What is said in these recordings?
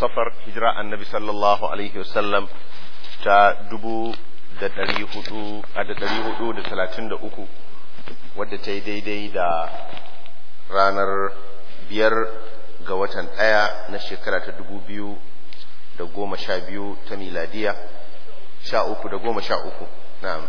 safar hijira annabi sallallahu alaihi wasallam ta dubu da ɗari hudu a da ɗari hudu da talatin da uku wadda ta yi daidai da ranar biyar ga watan ɗaya na shekara ta dubu biyu da goma sha biyu ta miladiya sha uku da goma sha uku na'am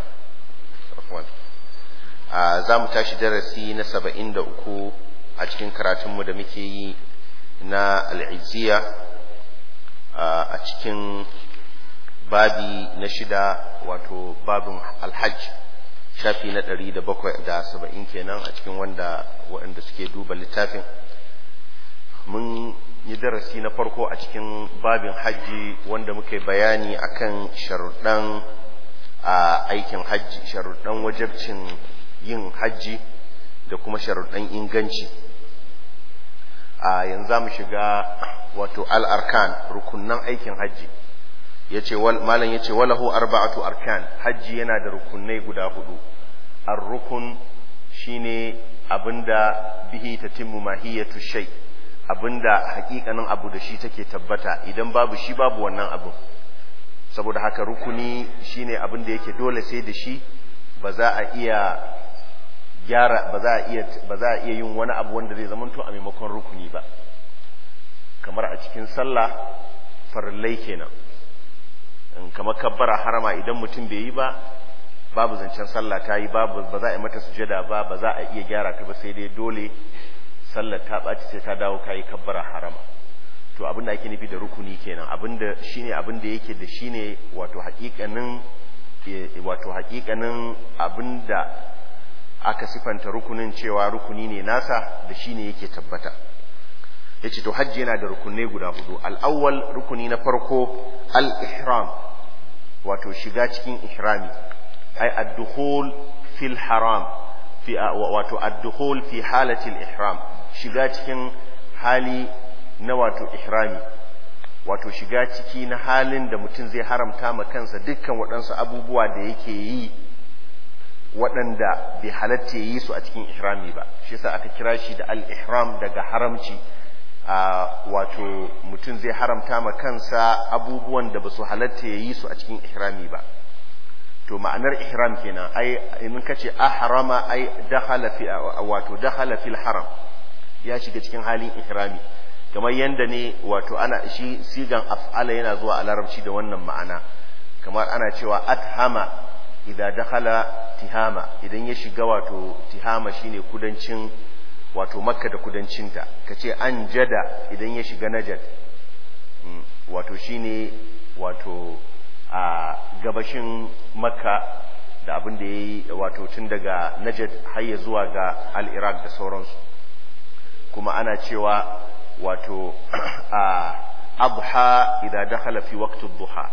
za mu tashi darasi na saba'in da uku a cikin karatunmu da muke yi na al'iziya a cikin babi na shida wato babin alhaj shafi na ɗari da bakwai da saba'in kenan a cikin wanda waɗanda suke duba littafin mun yi darasi na farko a cikin babin hajji wanda muke bayani akan sharuɗan a aikin hajji sharuɗan wajabcin yin hajji da kuma sharuɗan inganci a yanzu za mu shiga wato al'arkan rukunan aikin hajji yace malam yace walahu arba'atu arkan hajji yana da rukunai guda hudu ar-rukun shine abinda bihi tatimmu mahiyatu shay abinda hakikanin abu da shi take tabbata idan babu shi babu wannan abu saboda haka rukuni shine abinda yake dole sai da shi ba za a iya gyara ba za a iya ba za a iya yin wani abu wanda zai zamanto a maimakon rukuni ba kamar a cikin sallah farillai kenan kamar kabbara harama idan mutum bai yi ba babu zancen sallah ta yi babu ba za a yi mata sujada ba ba za a iya gyara ta ba sai dai dole sallar ta ɓaci sai ta dawo kayi kabbara harama to abin da ake nufi da rukuni kenan abin da shine abin da yake da shine wato haƙiƙanin wato haƙiƙanin abin da aka sifanta rukunin cewa rukuni ne nasa da shine yake tabbata yace to hajji yana da rukunai guda hudu al-awwal rukuni na farko al-ihram wato shiga cikin ihrami ay ad-dukhul fil haram fi wato ad-dukhul fi halati al-ihram shiga cikin hali na wato ihrami wato shiga ciki na halin da mutum zai haramta ma kansa dukkan waɗansu abubuwa da yake yi waɗanda bai halatta yi su a cikin ihrami ba shi yasa aka kira shi da al-ihram daga haramci a wato mutum zai haramta ma kansa abubuwan da ba su halatta ya yi su a cikin ihrami ba to ma'anar ihram kenan ai in ka ce ahrama ai dakhala fi wato dakhala fil haram ya shiga cikin halin ihrami kamar yanda ne wato ana shi sigan af'ala yana zuwa a larabci da wannan ma'ana kamar ana cewa athama idan dakhala tihama idan ya shiga wato tihama shine kudancin wato makka da kudancinta ka ce an jada idan ya shiga najad wato shine wato a gabashin makka da abin da ya yi wato tun daga najad har ya zuwa ga al-iraq da sauransu kuma ana cewa wato a abha idan dakhala fi waqti duha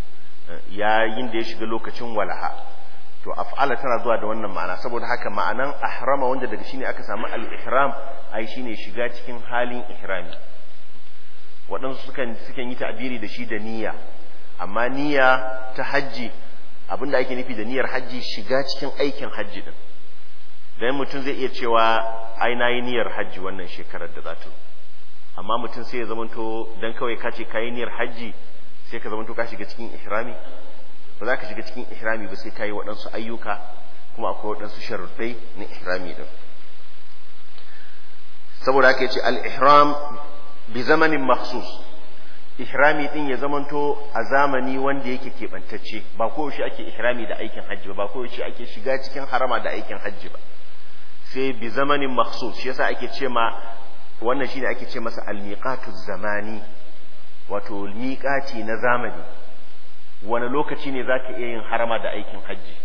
yayin da ya shiga lokacin walaha to af'ala tana zuwa da wannan ma'ana saboda haka ma'anan ahrama wanda daga shine aka samu al-ihram ai shine shiga cikin halin ihrami waɗansu sukan sukan yi ta'biri da shi da niyya amma niyya ta hajji abinda ake nufi da niyyar hajji shiga cikin aikin hajji din dan mutum zai iya cewa ai nayi niyyar hajji wannan shekarar da za ta amma mutum sai ya zamanto dan kawai ka ce kayi niyyar hajji sai ka zamanto ka shiga cikin ihrami ba za ka shiga cikin ihrami ba sai ka yi waɗansu ayyuka kuma akwai waɗansu sharuɗai na ihrami ɗin saboda haka ce al-ihram bi zamanin maksus ihrami ɗin ya zamanto a zamani wanda yake keɓantacce ba koyaushe ake ihrami da aikin hajji ba ba koyaushe ake shiga cikin harama da aikin hajji ba sai bi zamanin maksus shi yasa ake ce ma wannan shine ake ce masa al-miqatu zamani wato miƙaci na zamani wani lokaci ne za ka iya yin harama da aikin hajji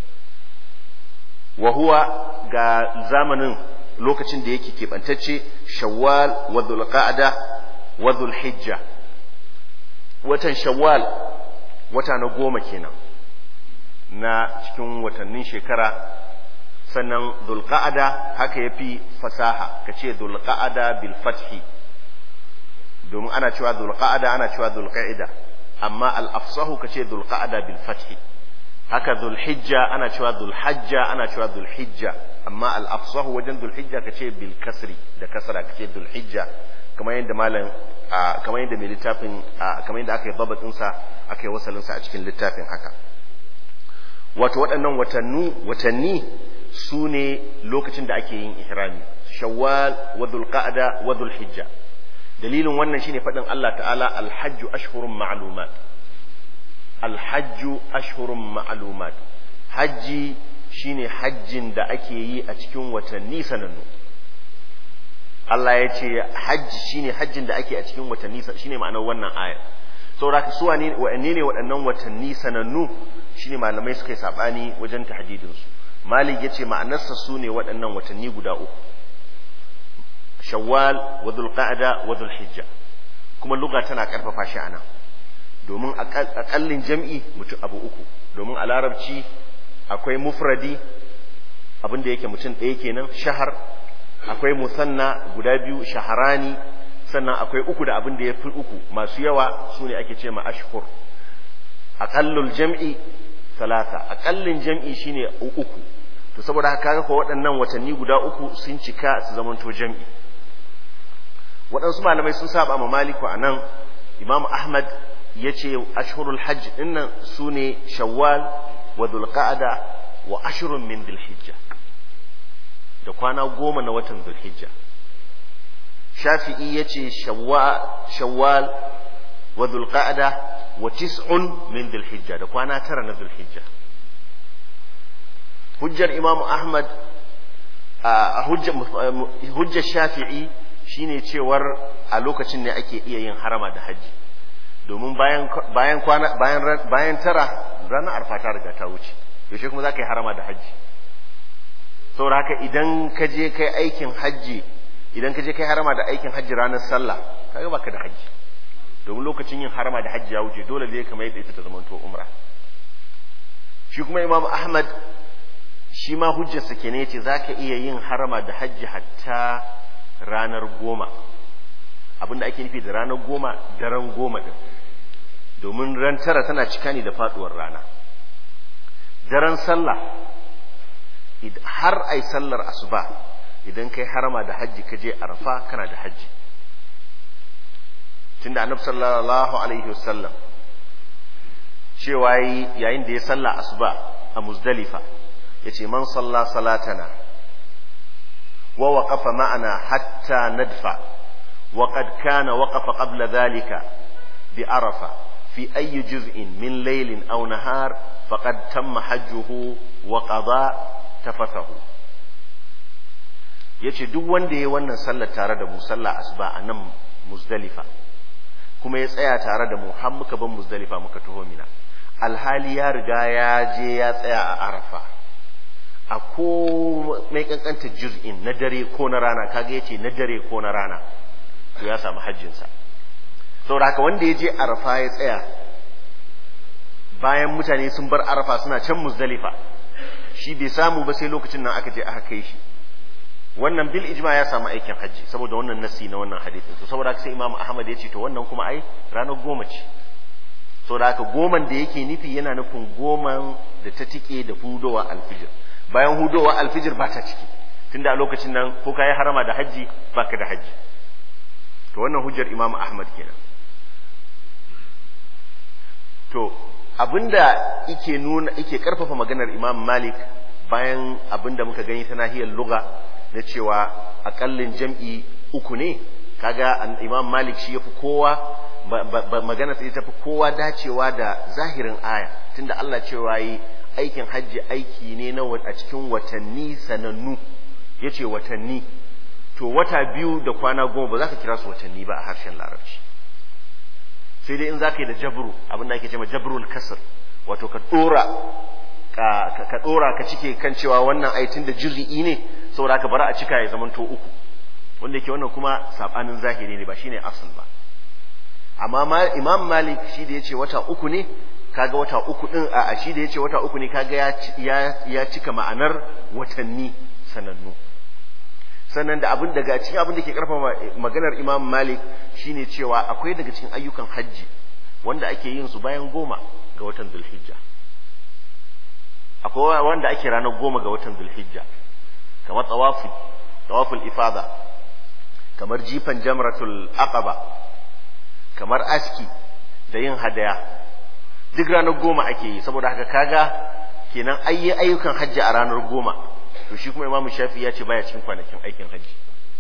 wa huwa ga zamanin lokacin da yake keɓantacce shawwal wa dhulqa'da wa dhulhijja watan shawwal wata na goma kenan na cikin watannin shekara sannan dhulqa'da haka yafi fasaha kace dhulqa'da bil fathi domin ana cewa dhulqa'da ana cewa dhulqa'ida amma al-afsahu kace dhulqa'da bil fathi haka dhulhijja ana cewa dhulhajja ana cewa dhulhijja amma al-afsahu wajen dhulhijja kace bil kasri da kasra kace dhulhijja kamar yadda malam kamar yadda mai littafin kamar yadda aka yi babatinsa aka yi wasalinsa a cikin littafin haka wato waɗannan watanni watanni su ne lokacin da ake yin ihrami shawwal wa dhulqa'da wa dhulhijja dalilin wannan shine faɗin Allah ta'ala alhajju ashhurun ma'lumat alhajju ashhurun ma'lumat hajji shine hajjin da ake yi a cikin watanni sanannu Allah ya ce hajji shine hajjin da ake a cikin watanni shine ma'anar wannan aya saboda ka suwa ne wa'anne ne waɗannan watanni sanannu shine malamai suka yi sabani wajen tahdidin su Malik yace ma'anarsa su ne waɗannan watanni guda uku Shawwal wa Dhulqa'da wa Dhulhijja kuma lugha tana karfafa shi anan domin akallin jam'i mutum abu uku domin a larabci akwai mufradi abin da yake mutum ɗaya kenan shahar akwai musanna guda biyu shaharani sannan akwai uku da abin da ya fi uku masu yawa su ne ake ce ma ashhur aƙallul jam'i talata aƙallin jam'i shine uku to saboda haka ko waɗannan watanni guda uku sun cika su zamanto jam'i waɗansu malamai sun saba ma maliku a nan imam ahmad ya ce ashhurul hajj ɗinnan su ne shawwal wa dhulqa'ada wa ashrun min dhulhijja da kwana goma na watan dhulhijja shafi'i ya ce shawwal wa dhulqa'ada wa tis'un min dhulhijja da kwana tara na dhulhijja hujjar imamu ahmad a hujjar shafi'i shine cewar a lokacin ne ake iya yin harama da hajji domin bayan bayan kwana bayan bayan tara ranar arfa ta riga ta wuce yaushe kuma za ka yi harama da hajji saboda haka idan ka je kai aikin hajji idan ka je kai harama da aikin hajji ranar sallah kaga baka da hajji domin lokacin yin harama da hajji ya wuce dole ne kamar yadda ita ta zamanto umra shi kuma imam ahmad shi ma hujjarsa kenan yace zaka iya yin harama da hajji hatta ranar goma abinda ake nufi da ranar goma daren goma din domin ran tara tana cika ne da faduwar rana daren sallah har ai sallar asuba idan kai harama da hajji ka je arfa kana da hajji tunda annabi sallallahu alaihi wasallam cewa yayin da ya salla asuba a muzdalifa yace man salla salatana wa waqafa ma'ana hatta nadfa wa qad kana waqafa qabla dhalika bi arafa fi ayi juz'in min laylin aw nahar faqad tamma hajjuhu wa qada tafathahu yace duk wanda yayi wannan sallar tare da mu sallah asuba a nan muzdalifa kuma ya tsaya tare da mu har muka ban muzdalifa muka taho mina alhali ya riga ya je ya tsaya a arafa a ko mai kankanta juz'in na dare ko na rana kaga yace na dare ko na rana to ya samu hajjinsa saboda haka wanda ya je arafa ya tsaya bayan mutane sun bar arafa suna can muzdalifa shi bai samu ba sai lokacin nan aka je aka kai shi wannan bil ijma ya samu aikin hajji saboda wannan nasi na wannan hadisin to saboda haka sai imamu ahmad ya ce to wannan kuma ai ranar goma ce saboda haka goman da yake nufi yana nufin goman da ta tike da hudowa alfijir bayan hudowa alfijir ba ta ciki tunda a lokacin nan ko kayi harama da hajji baka da hajji to wannan hujjar imamu ahmad kenan to abinda yake nuna yake karfafa maganar imam malik bayan abinda muka gani ta nahiyar lugha na cewa akallin jam'i uku ne kaga imam malik shi yafi kowa magana sai tafi kowa dacewa da zahirin aya tunda Allah cewa yi aikin hajji aiki ne na a cikin watanni sanannu yace watanni to wata biyu da kwana goma ba za ka kira su watanni ba a harshen larabci sai dai in za ka yi da jabru abin da ake cewa jabrul kasr wato ka dora ka ka dora ka cike kan cewa wannan aitin da juz'i ne saboda ka bara a cika ya zamanto uku wanda yake wannan kuma sabanin zahiri ne ba shine asal ba amma imam malik shi da yace wata uku ne kaga wata uku din a shi da yace wata uku ne kaga ya ya cika ma'anar watanni sanannu sannan da abin daga cikin abin da ke karfafa maganar imam malik shine cewa akwai daga cikin ayyukan hajji wanda ake yin su bayan goma ga watan zulhijja akwai wanda ake ranar goma ga watan zulhijja kamar tawafi tawaful ifada kamar jifan jamratul aqaba kamar aski da yin hadaya duk ranar goma ake yi saboda haka kaga kenan ayyi ayyukan hajji a ranar goma to shi kuma imamu shafi ya ce baya cikin kwanakin aikin hajji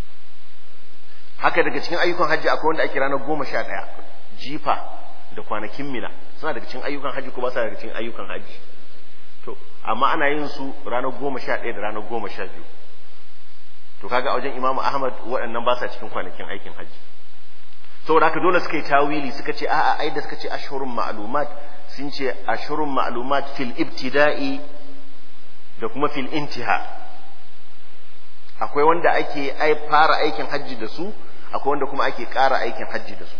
haka daga cikin ayyukan hajji akwai wanda ake ranar goma sha ɗaya jifa da kwanakin mina suna daga cikin ayyukan hajji ko ba sa daga cikin ayyukan hajji to amma ana yin su ranar goma sha ɗaya da ranar goma sha biyu to kaga a wajen imamu ahmad waɗannan ba sa cikin kwanakin aikin hajji saboda haka dole suka yi tawili suka ce a'a ai da suka ce ashhurun ma'lumat sun ce ashhurun ma'lumat fil ibtida'i da kuma fil intiha akwai wanda ake ai fara aikin hajji da su akwai wanda kuma ake ƙara aikin hajji da su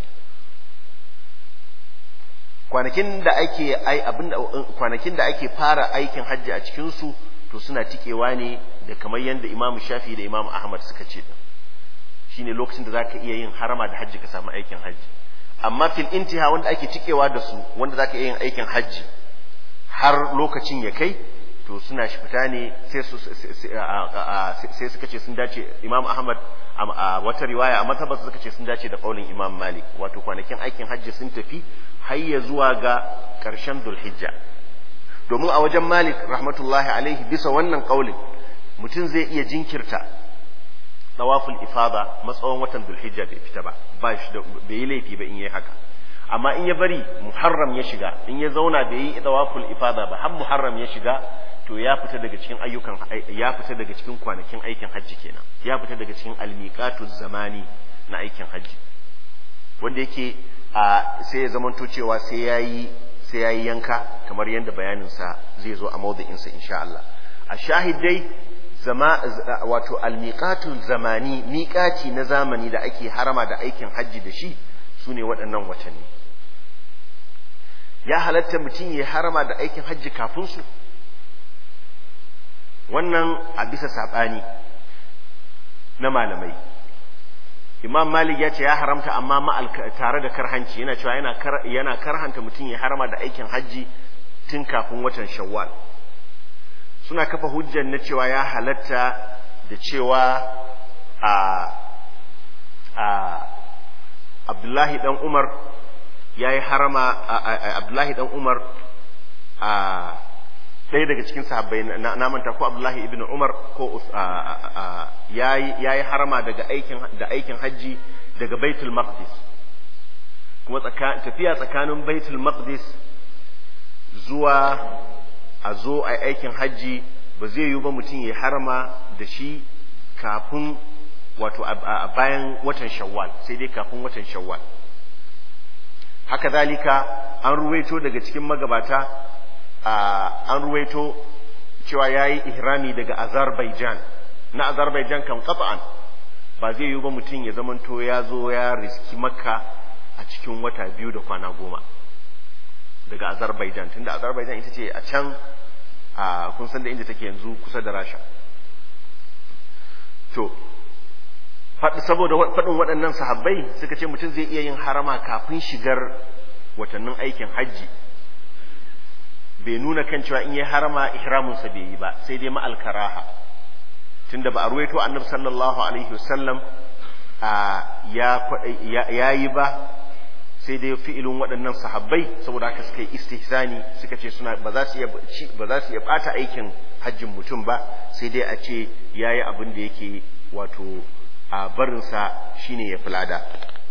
kwanakin da ake ai abinda kwanakin da ake fara aikin hajji a cikin su to suna tikewa ne da kamar yadda Imam Shafi da Imam Ahmad suka ce shine lokacin da zaka iya yin harama da hajji ka samu aikin hajji amma fil intiha wanda ake tikewa da su wanda zaka iya yin aikin hajji har lokacin ya kai to suna shi fita ne sai su sai suka ce sun dace Imam Ahmad a wata riwaya a matabar suka ce sun dace da kaulin Imam Malik wato kwanakin aikin hajji sun tafi har ya zuwa ga ƙarshen Dhulhijja domin a wajen Malik rahmatullahi alaihi bisa wannan kaulin mutum zai iya jinkirta tawaful ifada matsawon watan Dhulhijja bai fita ba ba shi da bai yi laifi ba in yayi haka amma in ya bari Muharram ya shiga in ya zauna bai yi tawaful ifada ba har Muharram ya shiga to ya fita daga cikin ayyukan ya fita daga cikin kwanakin aikin hajji kenan ya fita daga cikin almiqatu zamani na aikin hajji wanda yake a sai ya zamanto cewa sai yayi sai yayi yanka kamar yadda bayanin sa zai zo a mawdu'in sa insha Allah a shahidai zama wato almiqatu zamani miqati na zamani da ake harama da aikin hajji da shi sune waɗannan watanni ya halatta mutum ya harama da aikin hajji kafin su wannan a bisa saɓani na malamai imam malik ya ce ya haramta amma ma'al tare da karhanci yana cewa yana yana karhanta mutum ya harama da aikin hajji tun kafin watan shawwal suna kafa hujjar na cewa ya halatta da cewa a a abdullahi dan umar ya yi harama abdullahi dan umar a ɗaya daga cikin sahabbai na manta ko Abdullahi ibn Umar ko ya yi harama daga aikin da aikin hajji daga Baitul Maqdis kuma tafiya tsakanin Baitul Maqdis zuwa a zo a aikin hajji ba zai yi ba mutum ya harama da shi kafin wato a bayan watan Shawwal sai dai kafin watan Shawwal haka zalika an ruwaito daga cikin magabata an ruwaito cewa ya yi ihrami daga Azerbaijan na Azerbaijan kan kafa'an ba zai yi ba mutum ya zamanto ya zo ya riski makka a cikin wata biyu da kwana goma daga Azerbaijan tunda Azerbaijan ita ce a can a kun san da inda take yanzu kusa da Rasha to saboda faɗin waɗannan sahabbai suka ce mutum zai iya yin harama kafin shigar watannin aikin hajji bai nuna kan cewa in yi harama ihraminsa bai yi ba sai dai ma'al karaha tunda ba a ruwaito annabi sallallahu alaihi wasallam ya yi ba sai dai fi'ilin waɗannan sahabbai saboda haka suka yi istihsani suka ce suna ba za su iya ba za su iya bata aikin hajjin mutum ba sai dai a ce yayi abin da yake wato a barinsa shine ya fulada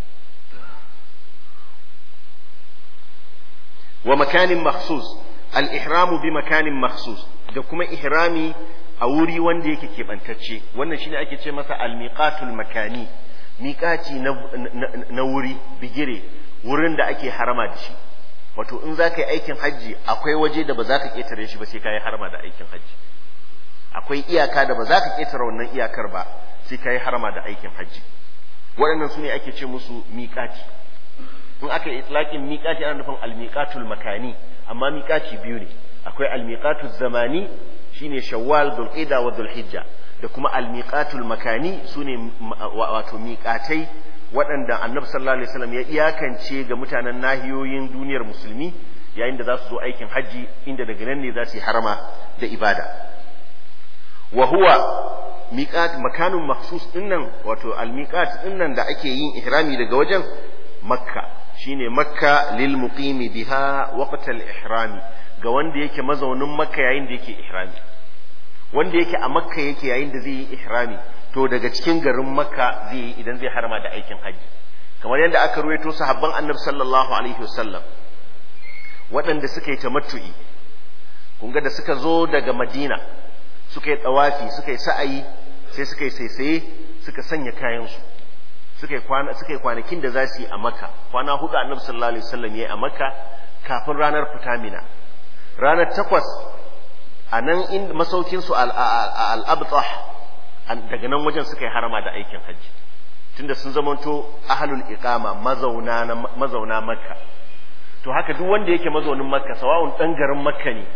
wa makanin makhsus al-ihramu bi makanin makhsus da kuma ihrami a wuri wanda yake keɓantacce wannan shine ake ce masa al-miqatul makani miƙaci na, na, wuri bigire wurin da ake harama da shi wato in za ka yi aikin hajji akwai waje da ba za ka ƙetare shi ba sai ka yi harama da aikin hajji akwai iyaka da ba za ka ƙetare wannan iyakar ba sai ka yi harama da aikin hajji waɗannan su ne ake ce musu miƙaci in aka yi itlaƙin miƙaci ana nufin almiƙatul makani amma miƙaci biyu ne akwai almiƙatul zamani shine shawwal dhulqa'da wa dhulhijja da kuma almiqatul makani sune wato miqatai waɗanda annabi sallallahu alaihi wasallam ya iyakance ga mutanen nahiyoyin duniyar musulmi yayin da za su zo aikin hajji inda daga nan ne za su yi harama da ibada wa huwa miqat makanun makhsus dinnan wato al-miqat dinnan da ake yin ihrami daga wajen makka shine makka lil muqimi biha waqt al-ihrami ga wanda yake mazaunin makka yayin da yake ihrami wanda yake a makka yake yayin da zai yi ihrami to daga cikin garin makka zai yi idan zai harama da aikin hajji kamar yadda aka ruwaito sahabban annabi sallallahu alaihi wasallam waɗanda suka yi tamattu'i kun ga da suka zo daga madina suka yi tsawafi suka yi sa'ayi sai suka yi saisaye suka sanya kayansu suka yi kwana suka yi kwanakin da za su yi a makka kwana hudu annabi sallallahu alaihi wasallam ya yi a makka kafin ranar fita mina ranar takwas a nan in masaukin su al-abtah daga nan wajen suka yi harama da aikin hajji tunda sun zamanto ahlul iqama mazauna mazauna makka to haka duk wanda yake mazaunin makka sawa'un dan garin makka ne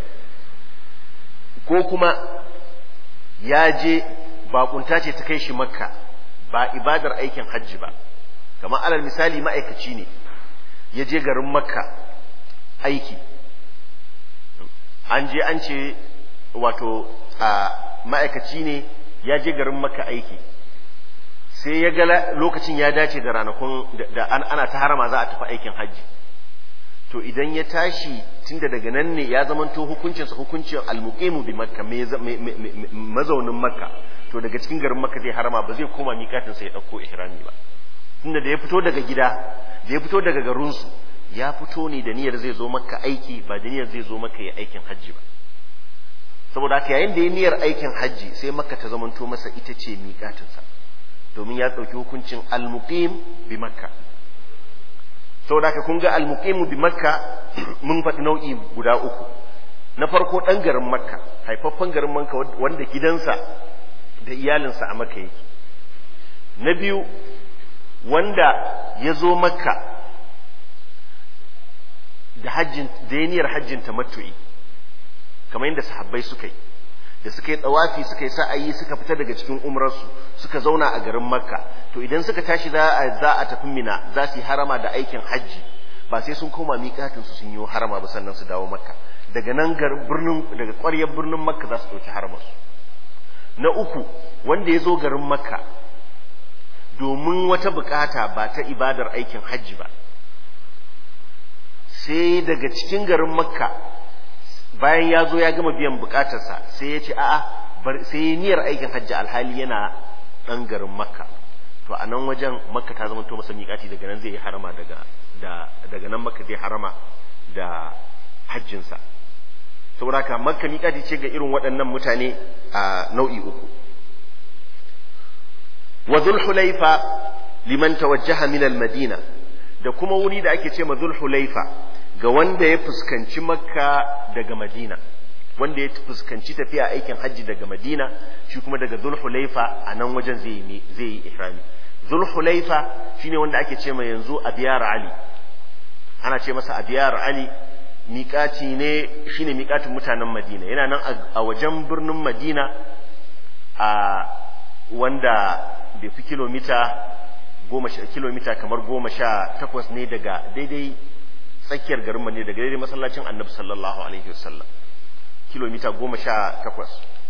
ko kuma ya je bakunta ce ta kai shi makka ba ibadar aikin hajji ba kamar alal misali ma'aikaci ne ya je garin makka aiki an je an ce wato a ma'aikaci ne ya je garin makka aiki sai ya ga lokacin ya dace da ranakun da ana ta harama za a tafi aikin hajji to idan ya tashi tunda daga nan ne ya zamanto hukuncinsa hukuncin almuqimu bi makka mazaunin makka to daga cikin garin makka zai harama ba zai koma mikatin sa ya dauko ihrami ba tunda da ya fito daga gida da ya fito daga garinsu ya fito ne da niyyar zai zo makka aiki ba da niyyar zai zo makka ya aikin hajji ba saboda haka yayin da ya niyyar aikin hajji sai makka ta zamanto masa ita ce miƙatinsa domin ya ɗauki hukuncin almuqim bi makka saboda haka kun ga almuqimu bi makka mun faɗi nau'i guda uku na farko ɗan garin makka haifaffen garin makka wanda gidansa da iyalinsa a makka yake na biyu wanda ya zo makka da hajjin da ya niyyar hajjin tamattu'i kamar yadda sahabbai suka yi da suka yi tsawafi suka yi sa'ayi suka fita daga cikin umrarsu suka zauna a garin makka to idan suka tashi za a za a tafi mina za su yi harama da aikin hajji ba sai sun koma miƙatin su sun yi harama ba sannan su dawo makka daga nan birnin daga ƙwaryar birnin makka za su ɗauki haramarsu na uku wanda ya zo garin makka domin wata bukata ba ta ibadar aikin hajji ba sai daga cikin garin makka bayan ya zo ya gama biyan bukatarsa sai ya ce a'a sai ya niyyar aikin hajji alhali yana ɗan garin makka to a nan wajen makka ta zama to masa miƙati daga nan zai yi harama daga da daga nan makka zai harama da hajjinsa saboda haka makka miƙati ce ga irin waɗannan mutane a nau'i uku wa zulhulaifa liman tawajjaha min al-madina da kuma wuri da ake ce ma zulhulaifa ga wanda ya fuskanci makka daga madina wanda ya fuskanci tafiya aikin hajji daga madina shi kuma daga zulhulaifa a nan wajen zai yi zai yi ihrami zulhulaifa shine wanda ake ce ma yanzu abiyar ali ana ce masa abiyar ali miƙaci ne shine miƙatin mutanen madina yana nan a wajen birnin madina a wanda bai fi kilomita goma sha kilomita kamar goma sha takwas ne daga daidai tsakiyar garin ne daga daidai masallacin annabi sallallahu alaihi wasallam kilomita goma sha takwas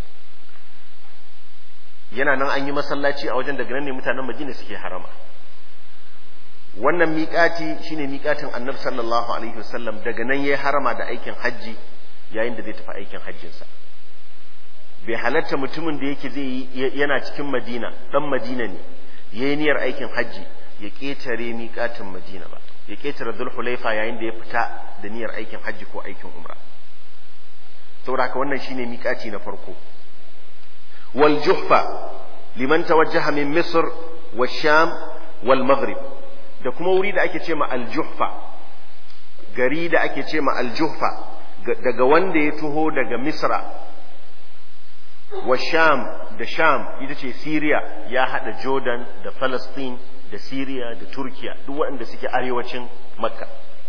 yana nan an yi masallaci a wajen daga nan ne mutanen madina suke harama wannan miƙati shine miƙatin annabi sallallahu alaihi wasallam daga nan yayi harama da aikin hajji yayin da zai tafi aikin hajjinsa bai halatta mutumin da yake zai yana cikin madina dan madina ne yayi niyyar aikin hajji ya ƙetare miƙatin madina ba ya ƙetare zulhulaifa yayin da ya fita da niyyar aikin hajji ko aikin umra saboda haka wannan shine miƙaci na farko wal juhfa liman tawajjaha min misr wa sham wal maghrib da kuma wuri da ake ce ma al juhfa gari da ake ce ma al juhfa daga wanda ya tuho daga misra wa sham da sham ita ce syria ya hada jordan da palestine da Siriya da Turkiya duk waɗanda suke arewacin Makka.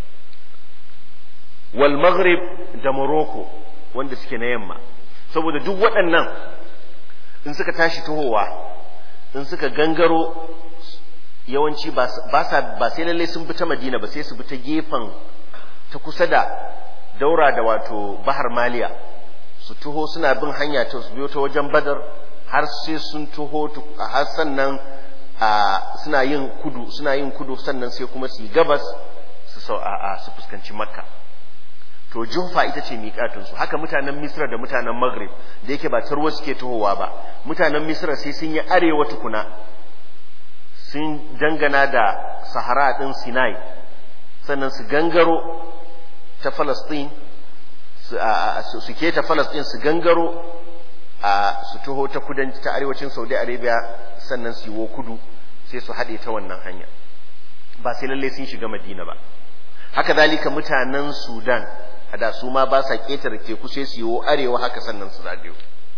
Wal Maghrib da Morocco wanda suke na yamma. Saboda duk waɗannan in suka tashi tahowa in suka gangaro yawanci ba sai lallai sun bi ta Madina ba sai su bi ta gefen ta kusa da daura da wato Bahar Maliya su taho suna bin hanya ta su biyo ta wajen Badar har sai sun taho har sannan suna yin kudu suna yin kudu sannan sai kuma su yi gabas su su fuskanci makka to jufa ita ce miƙatunsu haka mutanen misra da mutanen maghrib da yake ba tarwa suke tahowa ba mutanen misra sai sun yi arewa tukuna sun dangana da sahara ɗin sinai sannan su gangaro ta falastin su keta falastin su gangaro a su taho ta kudanci ta arewacin saudi arabia sannan su yiwo kudu sai su haɗe ta wannan hanya ba sai lalle sun shiga madina ba haka zalika mutanen sudan a da su ma ba sa ƙetare teku sai su yiwo arewa haka sannan su zagayo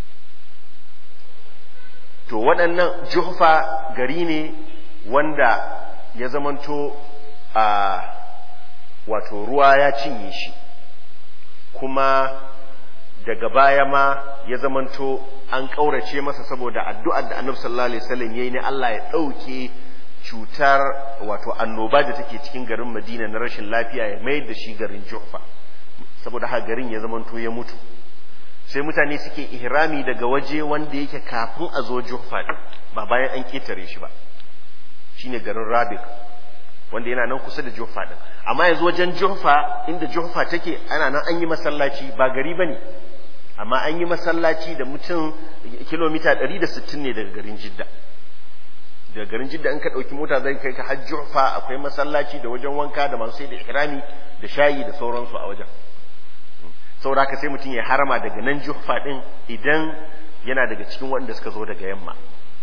to waɗannan juhfa gari ne wanda ya zamanto a wato ruwa ya cinye shi kuma daga baya ma ya zamanto an ƙaurace masa saboda addu'ar da annabi sallallahu alaihi wasallam yayi ne Allah ya ɗauke cutar wato annoba da take cikin garin Madina na rashin lafiya ya mayar da shi garin Juhfa saboda haka garin ya zamanto ya mutu sai mutane suke ihrami daga waje wanda yake kafin a zo Juhfa din ba bayan an ketare shi ba shine garin Rabik wanda yana nan kusa da Juhfa din amma yanzu wajen Juhfa inda Juhfa take ana nan an yi masallaci ba gari bane amma an yi masallaci da mutum kilomita 160 ne daga garin Jidda daga garin Jidda in ka dauki mota zai kai ka har Juhfa akwai masallaci da wajen wanka da masu sai da ihrami da shayi da sauransu a wajen saboda haka sai mutum ya harama daga nan Juhfa din idan yana daga cikin waɗanda suka zo daga yamma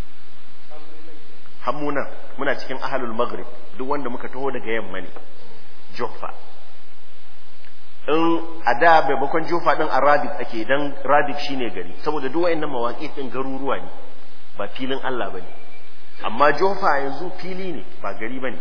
hammunan muna cikin ahalul maghrib duk wanda muka taho daga yamma ne Juhfa in a da maimakon Juhfa din a Rabik ake dan Rabik shine gari saboda duk wayannan mawaƙi din garuruwa ne ba filin Allah bane amma Juhfa yanzu fili ne ba gari bane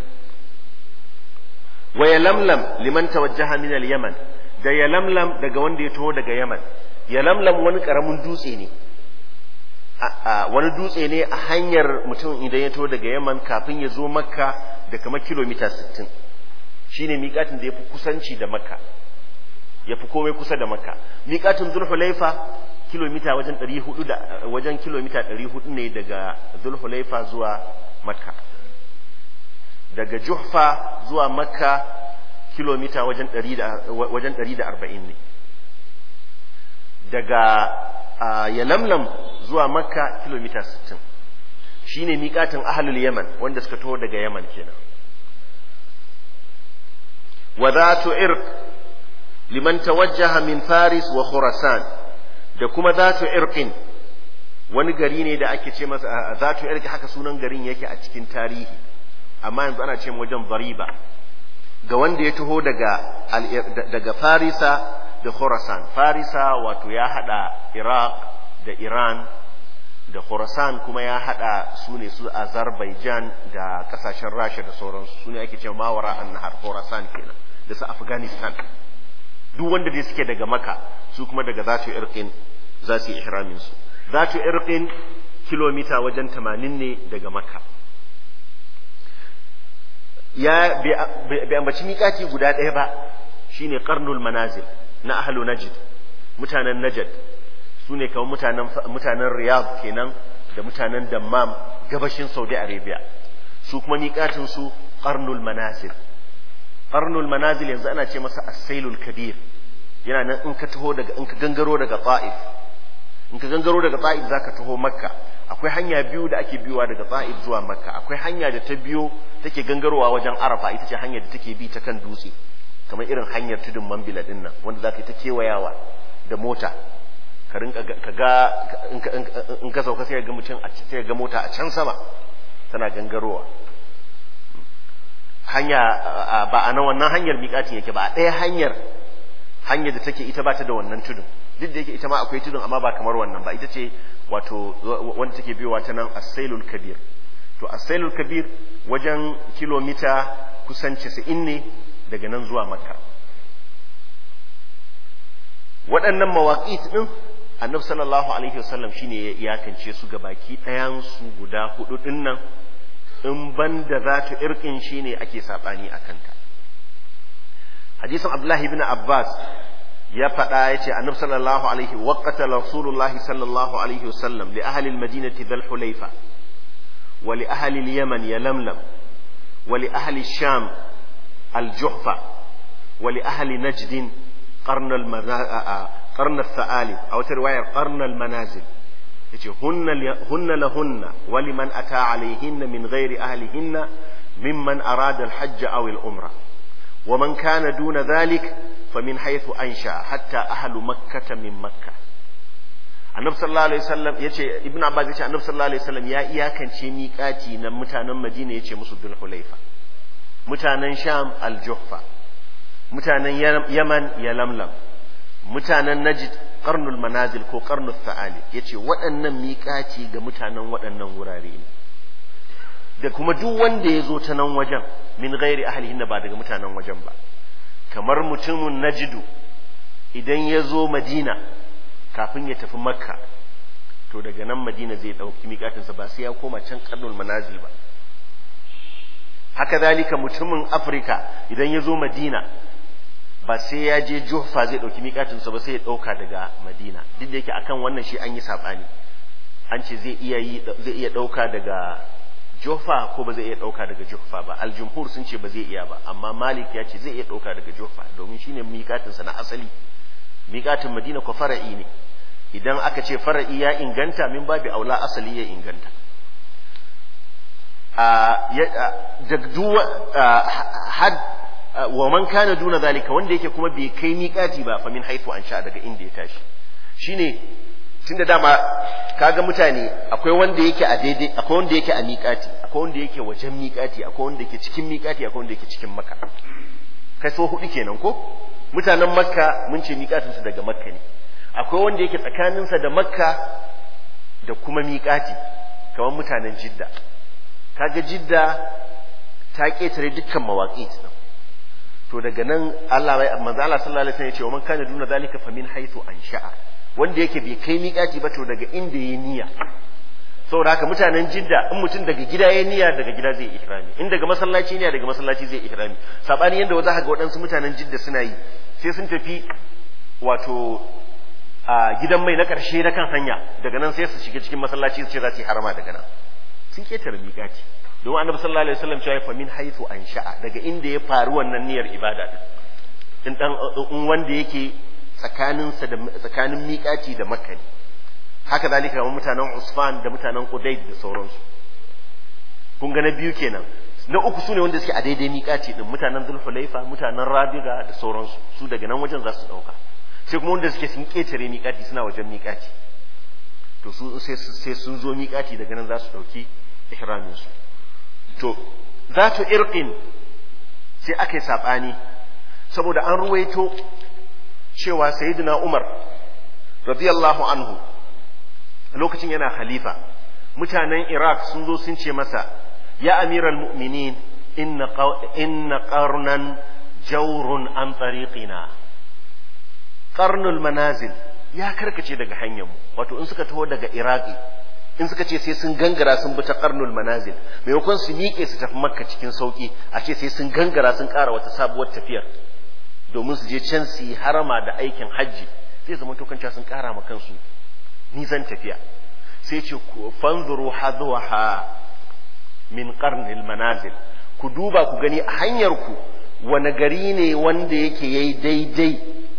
wa yalamlam liman tawajjaha min al-yaman da yalamlam daga wanda ya taho daga yaman yalamlam wani karamin dutse ne wani dutse ne a hanyar mutum idan ya taho daga yaman kafin ya zo makka da kamar kilomita 60 shine miƙatin da ya fi kusanci da makka ya fi komai kusa da makka miƙatin zulhulaifa kilomita wajen 400 da wajen kilomita 400 ne daga zulhulaifa zuwa makka daga juhfa zuwa makka kilomita wajen 140 ne daga yalamlam zuwa makka kilomita 60 shine miƙatin ahlul yaman wanda suka taho daga yaman kenan wa zatu irq liman tawajjaha min faris wa khurasan da kuma zatu irqin wani gari ne da ake ce masa zatu irqi haka sunan garin yake a cikin tarihi amma yanzu ana ce wajen bariba ga wanda ya taho daga daga farisa da khurasan farisa wato ya hada iraq da iran da khurasan kuma ya hada su ne su azerbaijan da kasashen rasha da sauransu su ne ake cewa mawara an nahar khurasan kenan da su afghanistan duk wanda dai suke daga maka su kuma daga zatu irqin za su yi ihramin su zatu irqin kilomita wajen 80 ne daga maka ya bai ambaci miƙati guda ɗaya ba shine qarnul manazil na ahlu najd mutanen najd su ne kamar mutanen mutanen riyadh kenan da mutanen dammam gabashin saudi arabia su kuma miƙatin su qarnul manazil qarnul manazil yanzu ana ce masa as-sailul kabir yana nan in ka taho daga in ka gangaro daga ta'if in ka gangaro daga ta'if zaka taho makka akwai hanya biyu da ake biyowa daga ta'if zuwa makka akwai hanya da ta biyo take gangarowa wajen arafa ita ce hanyar da take bi ta kan dutse kamar irin hanyar tudun mambila din nan wanda zaka yi ta kewayawa da mota ka rinka ka ga in ka sauka sai ga mutum sai ga mota a can sama tana gangarowa hanya ba a nan wannan hanyar miƙatin yake ba a ɗaya hanyar hanyar da take ita ba ta da wannan tudun duk da yake ita ma akwai tudun amma ba kamar wannan ba ita ce wato wanda take biyowa ta nan asailul kabir to asailul kabir wajen kilomita kusan 90 ne daga nan zuwa makka waɗannan mawaƙit ɗin annabi sallallahu alaihi wasallam shine ya iyakance su ga baki ɗayan su guda hudu ɗin nan in ban da za ta irkin shine ake saɓani a kanta hadisin abdullahi ibn abbas ya faɗa ya ce annabi sallallahu alaihi waqata rasulullahi sallallahu alaihi wasallam li ahli almadinati dhul hulayfa wa li ahli alyaman yalamlam wa li ahli sham aljuhfa wa li ahli najd qarn qarn al-tha'alib aw riwayar qarn al-manazil yace hunna hunna lahunna wa liman ata alaihinna min ghairi ahlihinna mimman arada al-hajj aw al-umra ومن كان دون ذلك فمن حيث أنشأ حتى أهل مكة من مكة annabi sallallahu alaihi wasallam yace ibnu abbas yace annabi sallallahu alaihi wasallam ya iyakance miƙati na mutanen madina yace musu dul hulaifa mutanen sham al juhfa mutanen yaman yalamlam mutanen najd qarnul manazil ko qarnul tha'ali yace waɗannan miƙati ga mutanen waɗannan wurare ne da kuma duk wanda ya zo ta nan wajen min gairi ahlihinna ba daga mutanen wajen ba kamar mutumin najidu idan ya zo madina kafin ya tafi makka to daga nan madina zai ɗauki miƙatinsa ba sai ya koma can karnul manazil ba haka zalika mutumin afirka idan ya zo madina ba sai ya je juhfa zai ɗauki miƙatinsa ba sai ya ɗauka daga madina duk da yake akan wannan shi an yi saɓani an ce zai iya ɗauka daga Jofa ko ba zai iya ɗauka daga Jofa ba aljumhur sun ce ba zai iya ba amma Malik ya ce zai iya ɗauka daga Jofa domin shine miƙatinsa na asali miƙatin Madina ko fara'i ne idan aka ce fara'i ya inganta min babu aula asali ya inganta had wa man kana duna zalika wanda yake kuma bai kai miƙati ba fa min haifu an sha daga inda ya tashi shine tunda dama kaga mutane akwai wanda yake a daidai akwai wanda yake a miƙati akwai wanda yake wajen miƙati akwai wanda yake cikin miƙati akwai wanda yake cikin makka kai so hudu kenan ko mutanen makka mun ce miƙatin su daga makka ne akwai wanda yake tsakanin sa da makka da kuma miƙati kamar mutanen jidda kaga jidda ta ketare dukkan mawaƙi to daga nan Allah manzo Allah sallallahu alaihi wasallam ya ce wa man kana duna zalika fa min haythu ansha'a wanda yake bai kai miƙati ba to daga inda ya niyya saboda haka mutanen jidda in mutum daga gida ya niyya daga gida zai ihrami in daga masallaci niyya daga masallaci zai ihrami sabani yanda wa za ga waɗansu mutanen jidda suna yi sai sun tafi wato a gidan mai na ƙarshe na kan hanya daga nan sai su shiga cikin masallaci su ce za su yi harama daga nan sun ketare miƙati don annabi sallallahu alaihi wasallam cewa fa min haythu ansha'a daga inda ya faru wannan niyyar ibada din in dan in wanda yake tsakaninsa da tsakanin miƙaci da makka ne haka zalika kamar mutanen usfan da mutanen qudayd da sauransu kun ga na biyu kenan na uku sune wanda suke a daidai miƙaci din mutanen zulhulaifa mutanen rabiga da sauransu su daga nan wajen za su ɗauka sai kuma wanda suke sun ƙetare miƙaci suna wajen miƙaci to su sai sun zo miƙaci daga nan za su ɗauki ihramin su to zatu irqin sai aka yi saɓani saboda an ruwaito cewa sayyidina Umar radiyallahu anhu lokacin yana halifa mutanen Iraq sun zo sun ce masa ya amiral mu'minin inna inna qarnan jawrun an tariqina qarnul manazil ya karkace daga hanyar mu wato in suka taho daga Iraki in suka ce sai sun gangara sun bi ta qarnul manazil maimakon su miƙe su tafi makka cikin sauki a ce sai sun gangara sun ƙara wata sabuwar tafiyar domin su je can su yi harama da aikin hajji zai zama tokanci sun kara ma kansu nisan tafiya sai ce fanzuru hadwaha min qarnil manazil ku duba ku gani a hanyar ku wani gari ne wanda yake yayi daidai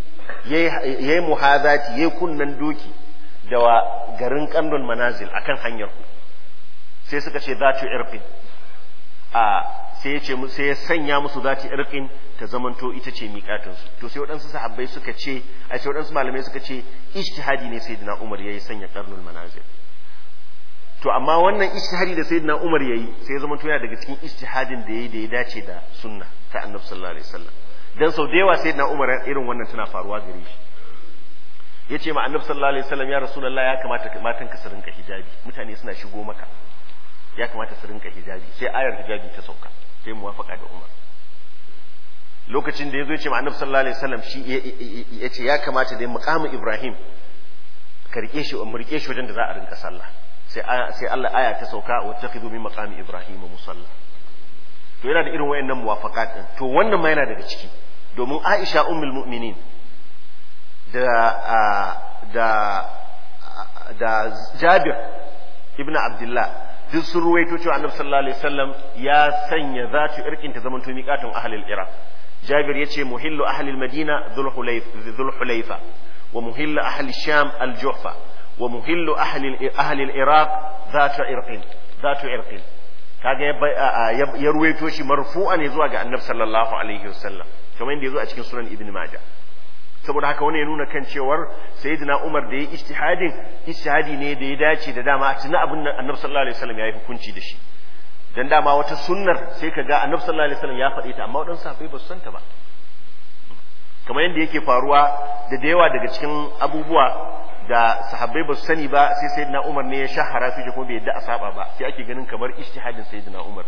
yayi muhazati yayi kunnan doki da wa garin qarnul manazil akan hanyar ku sai suka ce zatu irfin a sai ya ce sai ya sanya musu zati irqin ta zamanto ita ce miƙatinsu to sai waɗansu sahabbai suka ce a sai waɗansu malamai suka ce ijtihadi ne sayyidina Umar yayi sanya qarnul manazil to amma wannan ijtihadi da sayyidina Umar yayi sai ya zamanto yana daga cikin ijtihadin da yayi da ya dace da sunna ta Annabi sallallahu alaihi wasallam dan sau da yawa sayyidina Umar irin wannan tana faruwa gare shi yace ma Annabi sallallahu alaihi wasallam ya Rasulullah ya kamata matan ka su rinka hijabi mutane suna shigo maka ya kamata su rinka hijabi sai ayar hijabi ta sauka sai muwafaka da Umar lokacin da ya zo ya ce ma annabi sallallahu alaihi wasallam shi ya ce ya kamata da muqamu Ibrahim ka rike shi mu rike shi wajen da za a rinka sallah sai sai Allah aya ta sauka wa takhidhu min maqami Ibrahim musalla to yana da irin wayannan muwafaqat din to wannan ma yana daga ciki domin Aisha ummul mu'minin da da da Jabir ibn Abdullah duk sun ruwaito cewa Annabi sallallahu alaihi wasallam ya sanya zatu irkin ta zamanto miqatun ahlil Iraq Jabir yace muhillu ahlil Madina dhul dhul hulayfa wa muhillu ahli Sham al-Juhfa wa muhillu ahli ahli al-Iraq zatu irqin zatu irqin kaga ya ruwaito shi marfu'a ne zuwa ga Annabi sallallahu alaihi wasallam kamar yadda yazo a cikin sunan Ibn Majah saboda haka wani ya nuna kan cewar sayyidina Umar da ya ijtihadin ijtihadi ne da ya dace da dama tuna abin nan Annabi sallallahu alaihi wasallam ya yi hukunci da shi dan dama wata sunnar sai ka ga Annabi sallallahu alaihi wasallam ya faɗe ta amma waɗansu sahabbai ba su santa ba kamar yadda yake faruwa da da yawa daga cikin abubuwa da sahabbai ba su sani ba sai sayyidina Umar ne ya shahara su kuma bai yadda a saba ba sai ake ganin kamar ijtihadin sayyidina Umar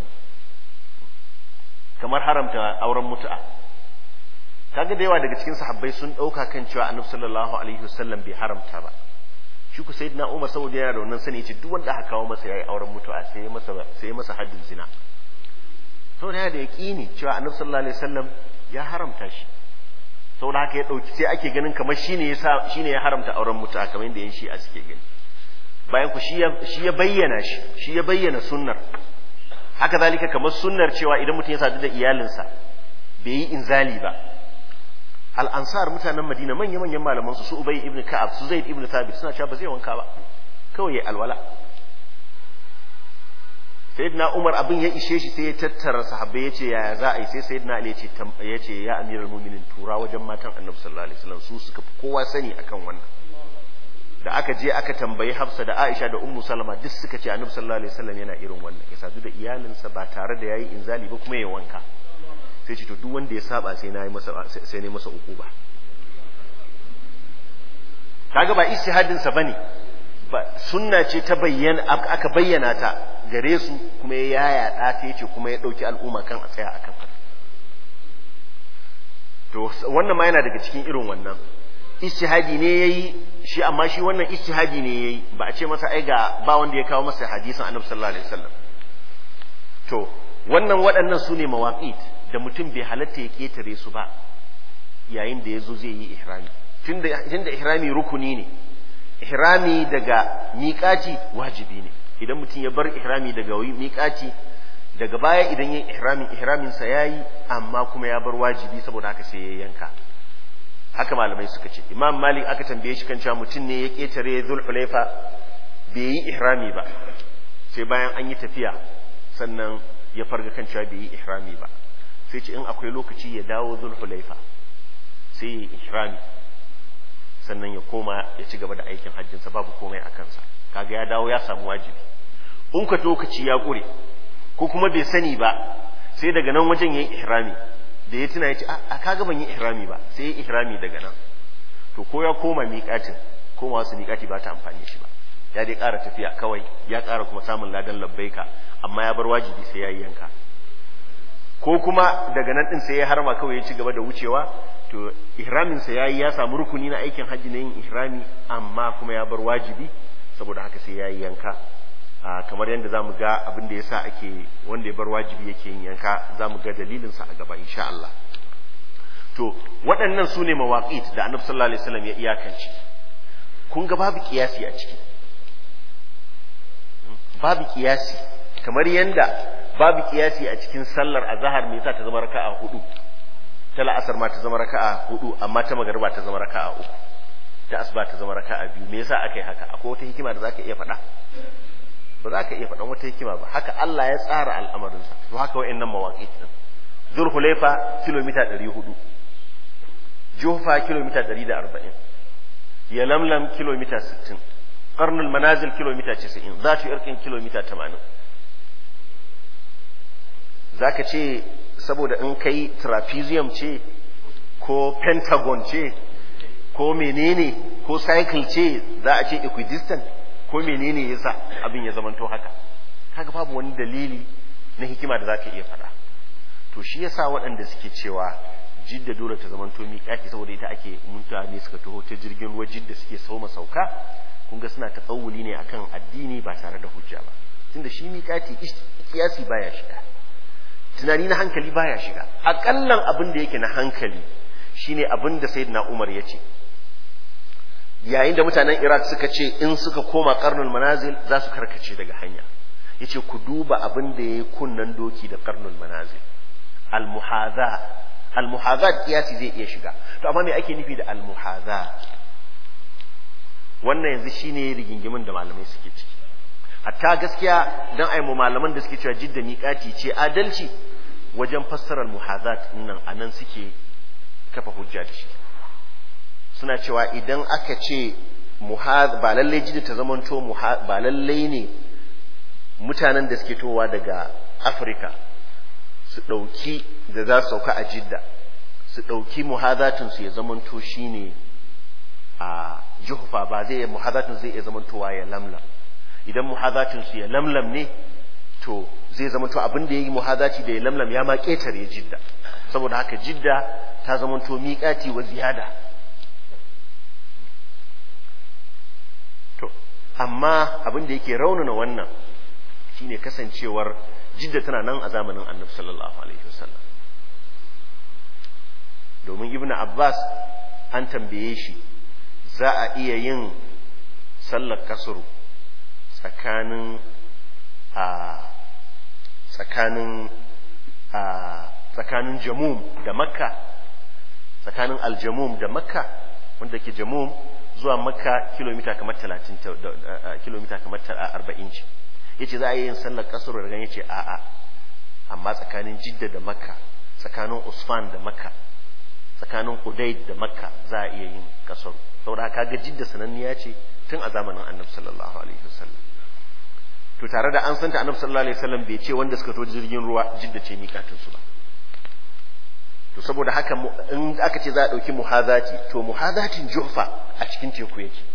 kamar haramta auren mutu'a kaga da yawa daga cikin sahabbai sun dauka kan cewa annabi sallallahu alaihi wasallam bai haramta ba shi ku sayyidina Umar saboda yana da wannan sani yace duk wanda aka kawo masa yayi auren mutuwa sai ya masa sai ya masa haddin zina saboda yana da yaqini cewa annabi sallallahu alaihi wasallam ya haramta shi saboda haka ya dauki sai ake ganin kamar shine yasa shine ya haramta auren mutuwa kamar yadda yan shi'a suke gani bayan ku shi ya shi ya bayyana shi shi ya bayyana sunnar haka zalika kamar sunnar cewa idan mutum ya sadu da iyalinsa bai yi inzali ba al'ansar mutanen madina manya-manyan malaman su su ubay ibn ka'ab su zaid ibn thabit suna cewa ba zai wanka ba kawai ya alwala sayyidina umar abin ya ishe shi sai ya tattara sahabbai ya ce yaya za a yi sai sayyidina ali ya ce ya amiral mu'minin tura wajen matan annabi sallallahu alaihi wasallam su suka fi kowa sani akan wannan da aka je aka tambayi hafsa da aisha da ummu salama duk suka ce annabi sallallahu alaihi wasallam yana irin wannan ya sadu da iyalinsa ba tare da yayi inzali ba kuma ya wanka sai ce to duk wanda ya saba sai na yi masa sai ne masa ukuba kaga ba istihadin sa bane ba sunna ce ta bayyana aka bayyana ta gare su kuma ya yaya da ta yace kuma ya dauki al'umma kan a tsaya akan haka to wannan ma yana daga cikin irin wannan istihadi ne yayi shi amma shi wannan istihadi ne yayi ba a ce masa ai ga ba wanda ya kawo masa hadisin annabi sallallahu alaihi wasallam to wannan waɗannan su ne mawaƙit da mutum bai halatta ya ƙetare su ba yayin da ya zo zai yi ihrami tunda ihrami rukuni ne ihrami daga miƙaci wajibi ne idan mutum ya bar ihrami daga miƙaci daga baya idan yin ihramin ihraminsa ya yi amma kuma ya bar wajibi saboda haka sai ya yanka haka malamai suka ce imam malik aka tambaye shi kan cewa mutum ne ya ƙetare zulhulaifa bai yi ihrami ba sai bayan an yi tafiya sannan ya farga kan cewa bai yi ihrami ba sai ce in akwai lokaci ya dawo zulhulaifa sai ya yi ihrami sannan ya koma ya ci gaba da aikin hajjinsa babu komai a kansa kaga ya dawo ya samu wajibi in ka lokaci ya ƙure ko kuma bai sani ba sai daga nan wajen ya yi ihrami da ya tuna ya ce a kaga ban yi ihrami ba sai ya yi ihrami daga nan to ko ya koma miƙatin koma wasu miƙati ba ta amfani shi ba ya dai ƙara tafiya kawai ya ƙara kuma samun ladan labbaika amma ya bar wajibi sai ya yi yanka ko kuma daga nan din sai ya harma kawai ya ci gaba da wucewa to ihramin sa yayi ya samu rukuni na aikin hajji na yin ihrami amma kuma ya bar wajibi saboda haka sai yayi yanka kamar yadda zamu ga abin da yasa ake wanda ya bar wajibi yake yin yanka zamu ga dalilin sa a gaba insha Allah to waɗannan su ne mawaqit da Annabi sallallahu alaihi wasallam ya iyakance kun ga babu kiyasi a ciki babu kiyasi kamar yanda babu kiyasi a cikin sallar azhar me yasa ta zama raka'a hudu ta la'asar ma ta zama raka'a hudu amma ta magariba ta zama raka'a uku ta asuba ta zama raka'a biyu me yasa aka yi haka akwai wata hikima da zaka iya faɗa ba za ka iya faɗan wata hikima ba haka Allah ya tsara al'amarinsa to haka wa'annan mawaƙi din Zulhulaifa kilomita 400 Jufa kilomita 140 Yalamlam kilomita 60 Qarnul Manazil kilomita 90 Zatu Irkin kilomita 80 zaka ce saboda in kai trapezium ce ko pentagon ce ko menene ko cycle ce za a ce equidistant ko menene yasa abin ya zamanto haka kaga babu wani dalili na hikima da zaka iya faɗa to shi yasa waɗanda suke cewa jidda dole ta zamanto miƙati saboda ita ake mutane suka taho ta jirgin ruwa jidda suke sauma sauka kun ga suna tsawuli ne akan addini ba tare da hujja ba tunda shi miƙati kiyasi baya shiga tunani na hankali baya shiga akallan abin da yake na hankali shine abin da sayyidina Umar ya ce yayin da mutanen iraq suka ce in suka koma karnul manazil za su karkace daga hanya ya ce ku duba abin da ya yi kunnan doki da karnul manazil almuhaza almuhaza kiyasi zai iya shiga to amma me ake nufi da almuhaza wannan yanzu shine rigingimin da malamai suke ciki hatta gaskiya dan ai mu malaman da suke cewa jidda miƙati ce adalci wajen fassarar muhazat nan anan suke kafa hujja da shi suna cewa idan aka ce ba lallai jidda ta zamanto ba lallai ne mutanen da suke towa daga afirka su ɗauki da za su sauka a jidda su ɗauki muhazatinsu ya zamanto shine a juhufa ba zai muhazatin zai iya zamantowa ya lamlam idan muhazatinsu ya lamlam ne to zai zamanto abin da ya yi muhazaci da ya lamlam ya ma ƙetare jidda saboda haka jidda ta zamanto miƙati wa ziyada to amma abin da yake raunana wannan shine kasancewar jidda tana nan a zamanin annabi sallallahu alaihi wasallam domin ibn abbas an tambaye shi za a iya yin sallar kasuru tsakanin a tsakanin a tsakanin jamum da makka tsakanin aljamum da makka wanda ke jamum zuwa makka kilomita kamar 30 kilomita kamar 40 ce yace za a yi yin sallar kasuru daga yace a'a amma tsakanin jidda da makka tsakanin usfan da makka tsakanin udaid da makka za a iya yin kasuru saboda kaga jidda sananniya ce tun a zamanin annabi sallallahu alaihi wasallam to tare da an santa annabi sallallahu alaihi wasallam bai ce wanda suka to jirgin ruwa jidda ce miƙatin su ba to saboda haka in aka ce za a ɗauki muhazati to muhazatin jufa a cikin teku yake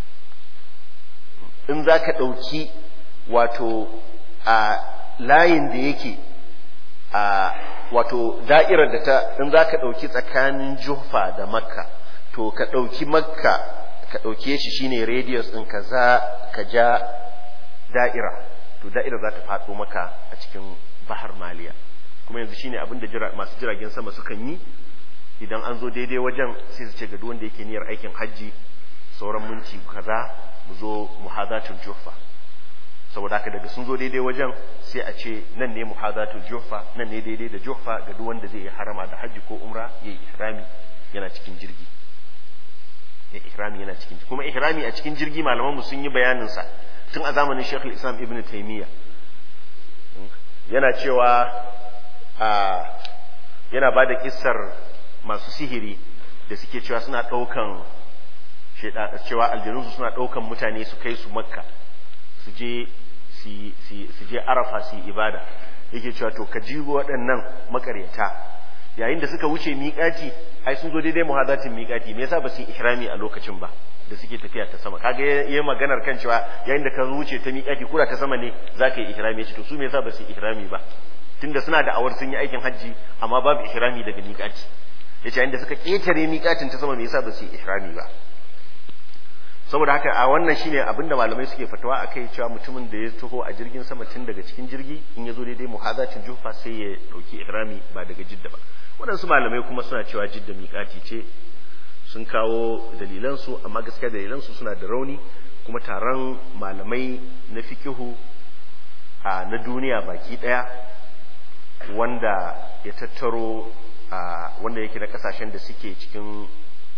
in za ka ɗauki wato a layin da yake a wato da'irar da ta in za ka ɗauki tsakanin jufa da makka to ka ɗauki makka ka ɗauke shi shine radius ɗin ka za ka ja da'ira to da'ira za ta faɗo maka a cikin bahar maliya kuma yanzu shine abin da masu jiragen sama sukan yi idan an zo daidai wajen sai su ce ga duk wanda yake niyyar aikin hajji sauran minti kaza mu zo muhazatul jufa saboda haka daga sun zo daidai wajen sai a ce nan ne muhazatul jufa nan ne daidai da jufa ga duk wanda zai yi harama da hajji ko umra ya yi ihrami yana cikin jirgi ya ihrami yana cikin kuma ihrami a cikin jirgi malaman mu sun yi bayanin sa tun a zamanin Sheikh Islam Ibn Taymiyyah yana cewa a yana bada kissar masu sihiri da suke cewa suna daukan cewa aljanunsu suna daukan mutane su kai su makka su je su je arafa su yi ibada yake cewa to ka ji waɗannan makaryata yayin da suka wuce miƙati ai sun zo daidai muhadatin miƙati me yasa ba su yi ihrami a lokacin ba da suke tafiya ta sama kaga yayin maganar kan cewa yayin da ka wuce ta miƙati kura ta sama ne zaka yi ihrami ce to su me yasa ba su yi ihrami ba tunda suna da awar sun yi aikin hajji amma babu ihrami daga miƙati yace yayin da suka ketare miƙatin ta sama me yasa ba su yi ihrami ba saboda haka a wannan shine abinda malamai suke fatawa akai cewa mutumin da ya taho a jirgin sama tun daga cikin jirgi in ya zo daidai muhazatin jufa sai ya dauki ihrami ba daga jidda ba waɗansu malamai kuma suna cewa jidda miƙati ce sun kawo dalilansu amma gaskiya dalilansu suna da rauni kuma taron malamai na fikihu a na duniya baki ɗaya wanda ya tattaro wanda yake na kasashen da suke cikin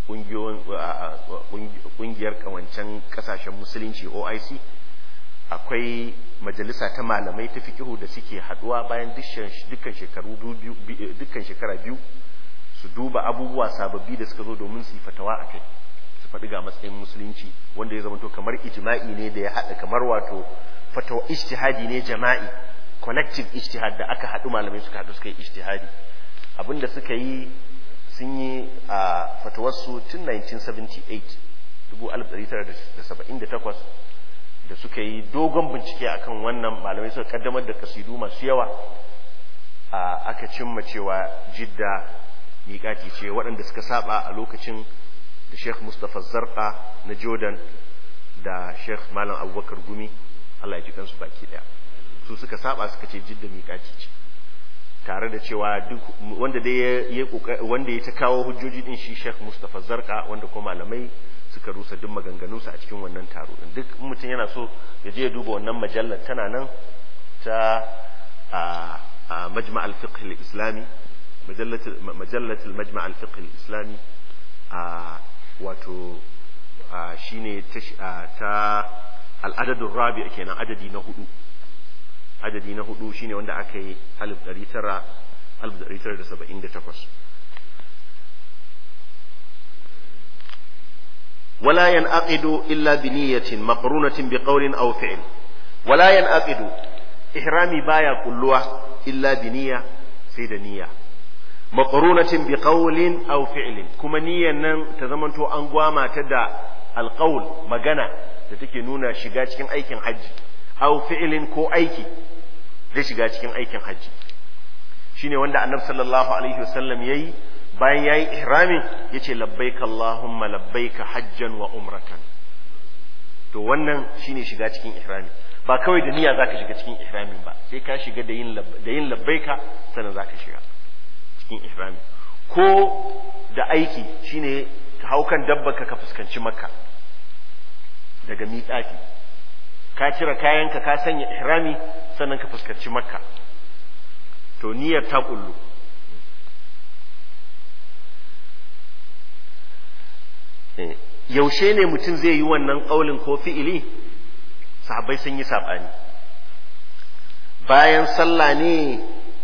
kungiyar kawancen kasashen musulunci OIC akwai majalisa ta malamai ta fikihu da suke haduwa bayan dukkan shekaru dukkan shekara biyu su duba abubuwa sababbi da suka zo domin su yi fatawa a kai su faɗi ga matsayin musulunci wanda ya zamanto kamar ijma'i ne da ya haɗa kamar wato fatawa ijtihadi ne jama'i collective ijtihad da aka haɗu malamai suka haɗu suka yi ijtihadi abinda suka yi sun yi a fatawarsu tun 1978 1978 da suka yi dogon bincike akan wannan malamai suka kaddamar da kasidu masu yawa aka cimma cewa jidda miƙati ce waɗanda suka saba a lokacin da sheikh mustapha zarqa na jordan da sheikh malam abubakar gumi allah ya ji kansu baki ɗaya su suka saba suka ce jidda miƙati ce tare da cewa duk wanda dai ya wanda ya ta kawo hujjoji din shi Sheikh Mustafa Zarqa wanda kuma malamai suka rusa duk maganganunsa a cikin wannan taro din duk mutum yana so ya je ya duba wannan majallar tana nan ta a majma' al-fiqh al-islami majallat al-majma' al-fiqh al-islami a wato shine ta al-adad ar-rabi' kenan adadi na hudu adadi na hudu shine wanda aka yi 1978 ولا ينعقد إلا بنية مقرونة بقول أو فعل ولا ينعقد إحرامي بايا كلها إلا بنية سيد نية مقرونة بقول أو فعل كما نية نن تزمنتو أنقواما تدى القول مغانا تتكي نونا شغا cikin aikin hajji aw fi'lin ko aiki zai shiga cikin aikin hajji shine wanda annabi sallallahu alaihi wasallam yayi bayan yayi ihramin yace labbaika allahumma labbaika hajjan wa umratan to wannan shine shiga cikin ihrami ba kawai da niyya zaka shiga cikin ihramin ba sai ka shiga da yin da yin labbaika sannan zaka shiga cikin ihrami ko da aiki shine ka hau kan dabbarka ka fuskanci makka daga miƙati ka cire kayanka ka sanya ihrami sannan ka fuskanci makka to niyyar ta kullu yaushe ne mutum zai yi wannan ƙaulin ko fi'ili sahabbai sun yi saɓani bayan sallah ne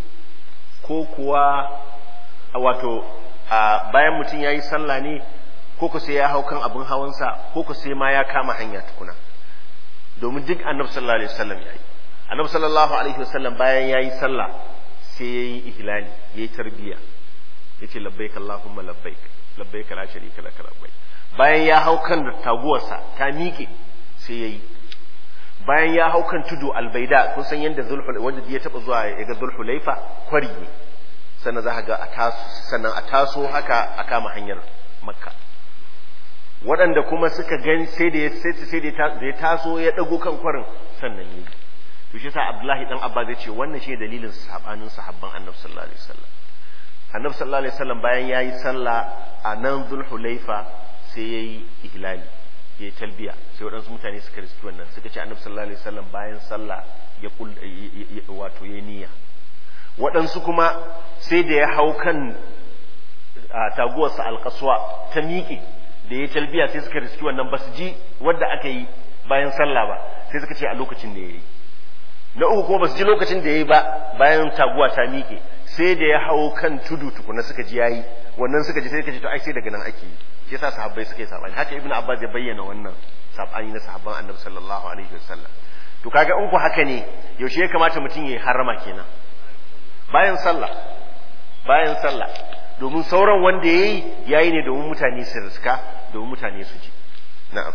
ko kuwa wato bayan mutum ya yi sallah ne ko ku sai ya hau kan abin hawansa ko ku sai ma ya kama hanya tukuna domin duk annabi sallallahu alaihi wasallam ya yi annabi sallallahu alaihi wasallam bayan ya yi sallah sai ya yi ihlali ya yi tarbiyya ya ce labbaik allahumma labbaik labbaik la sharika laka labbaik bayan ya hau kan taguwarsa ta miƙe sai ya yi bayan ya hau kan tudu albaida kun san yadda zulhul wanda ya taba zuwa ya ga zulhulaifa kwari ne sannan za ga a taso sannan a taso haka a kama hanyar makka waɗanda kuma suka gani sai da sai da ya taso ya dago kan kwarin sannan yayi to shi yasa abdullahi dan abba zai ce wannan shi dalilin sabanin sahabban annabi sallallahu alaihi wasallam annabi sallallahu alaihi wasallam bayan yayi sallah a nan zulhulaifa sai ya yi ihlali ya yi talbiya sai waɗansu mutane suka riski wannan suka ce annabi sallallahu alaihi wasallam bayan sallah ya kul wato ya niyya waɗansu kuma sai da ya hau kan taguwarsa alƙaswa ta miƙe da ya talbiya sai suka riski wannan ba su ji wadda aka yi bayan sallah ba sai suka ce a lokacin da ya yi na uku kuma ba su ji lokacin da ya yi ba bayan taguwa ta miƙe sai da ya hau kan tudu tukuna suka ji yayi wannan suka ji sai suka ce to ai sai daga nan ake yi shi yasa sahabbai suka yi sabani haka ibnu abbas ya bayyana wannan sabani na sahabban annabi sallallahu alaihi wasallam to kaga in ku haka ne yaushe ya kamata mutum ya harama kenan bayan sallah bayan sallah domin sauran wanda yayi yayi ne domin mutane su riska domin mutane su ji na'am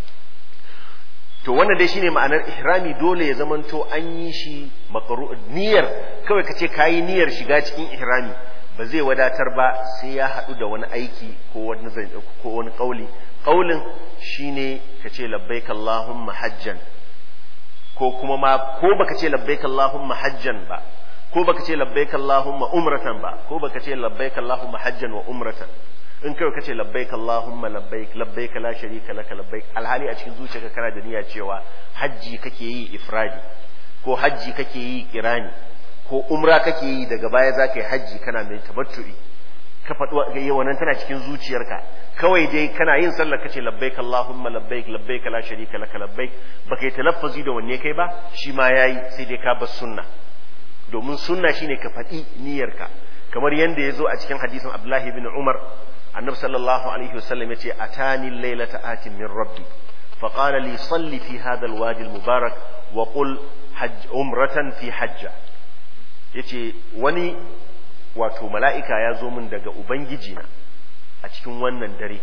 to wannan dai shine ma'anar ihrami dole ya zamanto an yi shi makaru niyyar kawai kace kayi niyyar shiga cikin ihrami ba zai wadatar ba sai ya haɗu da wani aiki ko wani ko wani kauli kaulin shine kace labbaik allahumma hajjan ko kuma ma ko baka ce labbaik allahumma hajjan ba ko baka ce labbaik allahumma umratan ba ko baka ce labbaik allahumma hajjan wa umratan in kai kace labbaik allahumma labbaik labbaik la sharika laka labbaik alhali a cikin zuciyarka kana da niyya cewa hajji kake yi ifradi ko hajji kake yi kirani ko umra kake yi daga baya zaka yi hajji kana mai tabattu'i ka faɗi wannan tana cikin zuciyarka kawai dai kana yin sallar kace labbaik allahumma labbaik labbaik la sharika laka labbaik baka yi talaffuzi da wanne kai ba shi ma yayi sai dai ka bar sunna domin sunna shine ka faɗi niyyarka kamar yanda ya zo a cikin hadisin abdullahi bin umar النبي صلى الله عليه وسلم يتي أتاني الليلة آت من ربي فقال لي صل في هذا الوادي المبارك وقل حج عمرة في حجة يتي وني wato mala'ika ya zo min daga Ubangijina a cikin wannan dare,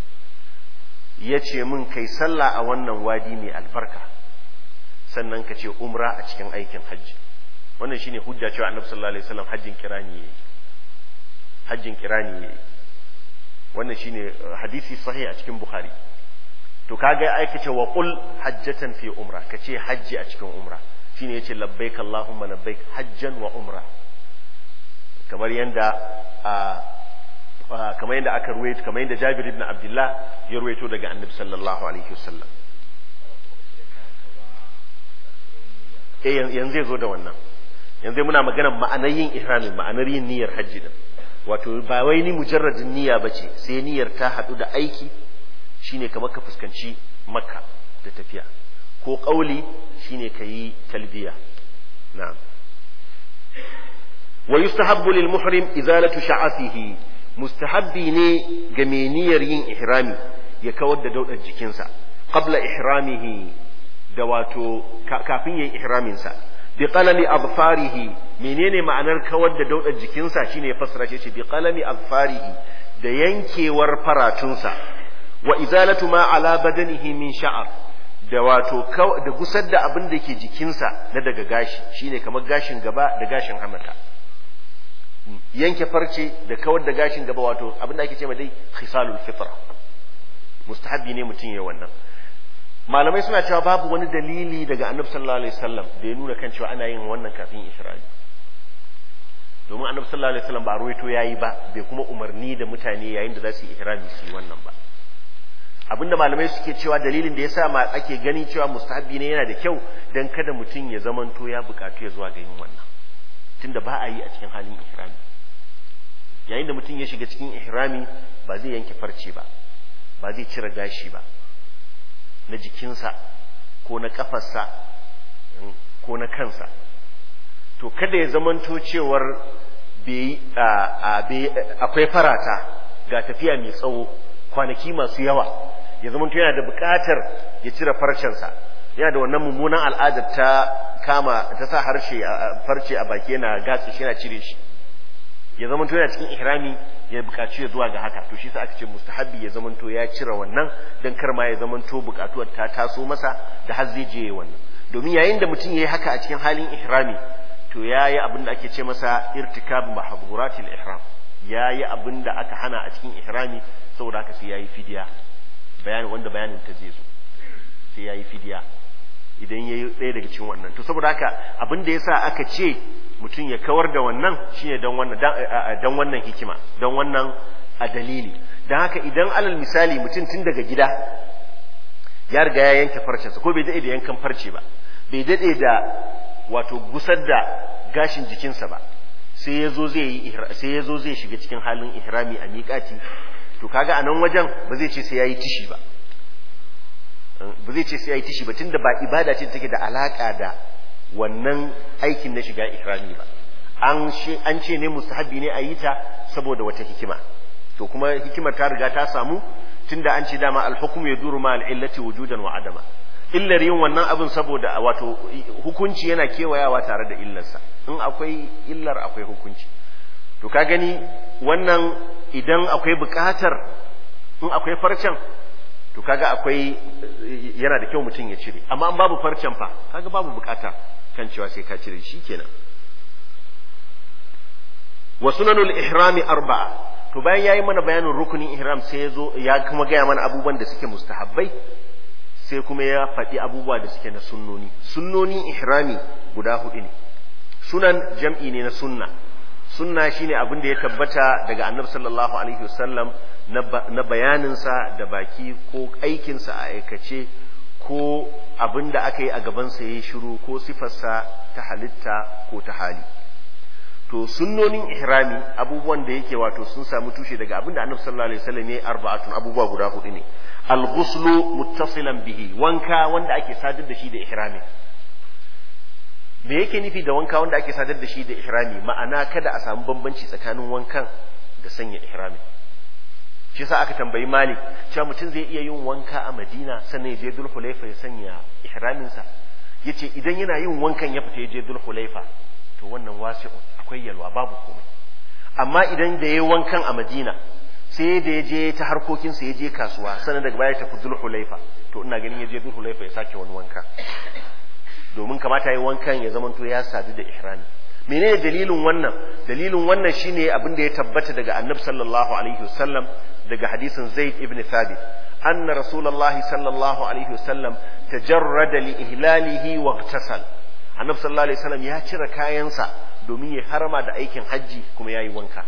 ya ce min kai sallah a wannan wadi mai albarka, sannan ka ce umra a cikin aikin hajji. Wannan shine hujja cewa annabi sallallahu Alaihi wasallam hajjin kirani ya yi. Hajjin kirani ya yi. wannan shine hadisi sahih a cikin bukhari to kaga ai kace wa qul hajjatan fi umra kace hajji a cikin umra shine yace labbaik allahumma labbaik hajjan wa umra kamar yanda kamar yanda aka ruwaito kamar yanda Jabir ibn Abdullah ya ruwaito daga Annabi sallallahu alaihi wasallam eh yanzu zai zo da wannan yanzu muna magana ma'anar yin ihramin ma'anar yin niyyar hajji din wato ba wai ni mujarradin niyya bace sai niyyar ta hadu da aiki shine kamar ka fuskanci makka da tafiya ko kauli shine kayi talbiya na'am wa yustahabbu lil muhrim izalatu sha'afihi mustahabbi ne ga mai niyyar yin ihrami ya kawar da daudar jikinsa qabla ihramihi da wato kafin yayin ihramin sa bi qalami adfarihi menene ma'anar kawar da daudar jikinsa shine fasara ce bi qalami adfarihi da yankewar faratunsa wa izalatu ma ala badanihi min sha'ar da wato da gusar da abin da ke jikinsa na daga gashi shine kamar gashin gaba da gashin hamata yanke farce da kawar da gashin gaba wato abin da ake ce dai khisalul fitra mustahabbi ne mutum ya wannan malamai suna cewa babu wani dalili daga annabi sallallahu alaihi wasallam da ya nuna kan cewa ana yin wannan kafin isra'i domin annabi sallallahu alaihi wasallam ba ruwaito yayi ba bai kuma umarni da mutane yayin da za su yi ihrami su yi wannan ba abinda malamai suke cewa dalilin da yasa ma ake gani cewa mustahabbi ne yana da kyau dan kada mutum ya zamanto ya bukatu ya zuwa ga yin wannan tunda ba a yi a cikin halin ihrami yayin da mutum ya shiga cikin ihrami ba zai yanke farce ba ba zai cire gashi ba na jikinsa ko na kafarsa ko na kansa to kada ya zamanto cewar akwai farata ga tafiya mai tsawo kwanaki masu yawa ya zamanto yana da buƙatar ya cire farcensa yana da wannan mummunan al'adar ta kama ta sa harshe farce a baki yana gatsi shi yana cire shi ya zamanto yana cikin ihrami ya bukaci ya zuwa ga haka to shi sa aka ce mustahabbi ya zamanto ya cire wannan dan kar ma ya zamanto bukatuwar ta taso masa da har zai je wannan domin yayin da mutum yayi haka a cikin halin ihrami to yayi abin da ake ce masa irtikab mahdhuratil ihram yayi abin da aka hana a cikin ihrami saboda haka sai yayi fidiya bayani wanda bayanin ta zai zo sai yayi fidiya idan yayi ɗaya daga cikin wannan to saboda haka abin da yasa aka ce mutum ya kawar da wannan shine don wannan dan wannan hikima don wannan a dalili dan haka idan alal misali mutum tun daga gida ya riga ya yanke farcensa ko bai dade da yankan farce ba bai dade da wato gusar da gashin jikinsa ba sai yazo zai yi sai yazo zai shiga cikin halin ihrami a miƙati to kaga a nan wajen ba zai ce sai yayi tishi ba ba zai ce sai yayi tishi ba tunda ba ibada ce take da alaka da wannan aikin na shiga ihrami ba an an ce ne mustahabi ne a yi ta saboda wata hikima to kuma hikimar ta riga ta samu tunda an ce dama al-hukm yaduru ma al-illati wujudan wa adama illar yin wannan abin saboda wato hukunci yana kewayawa tare da illarsa in akwai illar akwai hukunci to ka gani wannan idan akwai bukatar in akwai farcen to kaga akwai yana da kyau mutum ya cire amma an babu farcen fa kaga babu bukata kan cewa sai ka cire shi kenan wa sunanul ihrami arba'a to bayan yayi mana bayanin rukunin ihram sai ya zo ya kuma gaya mana abubuwan da suke mustahabbai sai kuma ya faɗi abubuwa da suke na sunnoni sunnonin ihrami guda hudu ne sunan jam'i ne na sunna sunna shine abin da ya tabbata daga annabi sallallahu alaihi wasallam na bayaninsa da baki ko aikinsa a aikace ko abin da aka yi a gabansa ya yi shiru ko sifarsa ta halitta ko ta hali to sunnonin ihrami abubuwan da yake wato sun samu tushe daga abin da annabi sallallahu alaihi wasallam ya yi arba'atun abubuwa guda hudu ne al-ghuslu muttasilan bihi wanka wanda ake sadar da shi da ihrami me yake nufi da wanka wanda ake sadar da shi da ihrami ma'ana kada a samu bambanci tsakanin wankan da sanya ihrami shi yasa aka tambayi malik cewa mutum zai iya yin wanka a madina sannan ya je dulhulaifa ya sanya ihraminsa yace idan yana yin wankan ya fita ya je dulhulaifa to wannan wasi'un akwai yalwa babu komai amma idan da yayi wankan a madina sai da ya je ta harkokinsa ya je kasuwa sannan daga baya ya tafi dulhulaifa to ina ganin ya je dulhulaifa ya sake wani wanka domin kamata yi wankan ya zamanto ya sadu da ihrami menene dalilin wannan dalilin wannan shine abin da ya tabbata daga annabi sallallahu alaihi wasallam daga hadisin zaid ibn thabit anna rasulullahi sallallahu alaihi wasallam tajarrada li ihlalihi wa ightasal annabi sallallahu alaihi wasallam ya cire kayansa domin ya harama da aikin hajji kuma ya yi wanka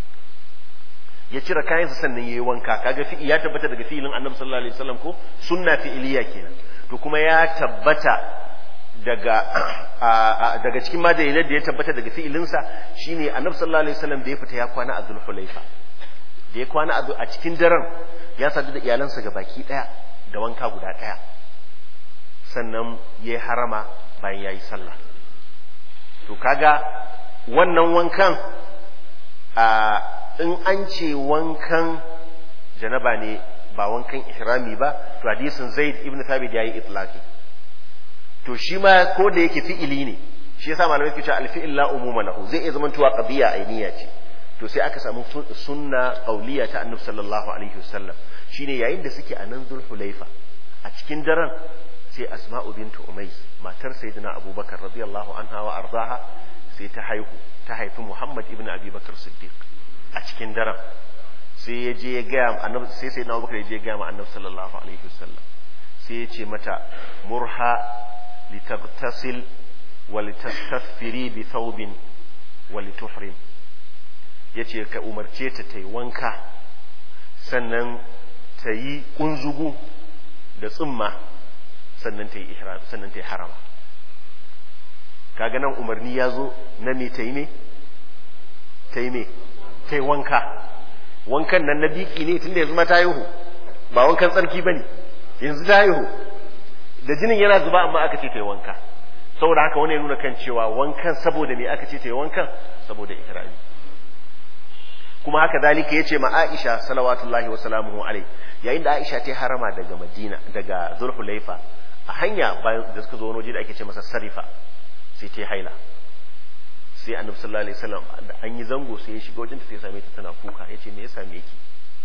ya cire kayansa sannan ya yi wanka kaga fi ya tabbata daga fi'ilin annabi sallallahu alaihi wasallam ko sunna fi'iliya kenan to kuma ya tabbata daga daga cikin madalilan da ya tabbata daga fi'ilinsa shine annabi sallallahu alaihi wasallam da ya fita ya kwana a zulhulaifa da ya kwana a cikin daren ya sadu da iyalansa ga baki daya da wanka guda daya sannan ya harama bayan ya yi sallah to kaga wannan wankan a in an ce wankan janaba ne ba wankan ihrami ba to hadisin zaid ibn thabit yayi itlaqi to shi ma ko da yake fi'ili ne shi yasa malamai suke cewa al-fi'il la umuma lahu zai iya zama tuwa qadiya ainiya ce to sai aka samu sunna qauliya ta annabi sallallahu alaihi wasallam shine yayin da suke a nan zulhulaifa a cikin daren sai asma'u bintu umais matar sayyidina abubakar radiyallahu anha wa ardaha sai ta haihu ta haifi muhammad ibn abubakar siddiq a cikin daren sai ya je ya gaya annabi sai sayyidina abubakar ya je ya gaya ma annabi sallallahu alaihi wasallam sai ya ce mata murha litaghtasil wa litastaghfiri bi thawbin wa lituhrim yace ka umarce ta ta yi wanka sannan ta yi kunzugu da tsumma sannan ta yi ihram sannan ta yi harama kaga nan umarni ya zo na me ta yi me ta yi me ta yi wanka wankan nan na biki ne tunda yanzu ma ta haihu ba wankan tsarki ba ne yanzu ta haihu da jinin yana zuba amma aka ce ta yi wanka saboda haka wani ya nuna kan cewa wankan saboda me aka ce ta yi wankan saboda ihrami kuma haka zalika yace ma Aisha salawatullahi wa salamuhu alai yayin da Aisha ta harama daga Madina daga Zulhulaifa a hanya bayan da suka zo wani waje da ake ce masa Sarifa sai ta haila sai Annabi sallallahu alaihi wasallam da an yi zango sai ya shiga wajen ta sai ya same ta tana kuka yace me ya same ki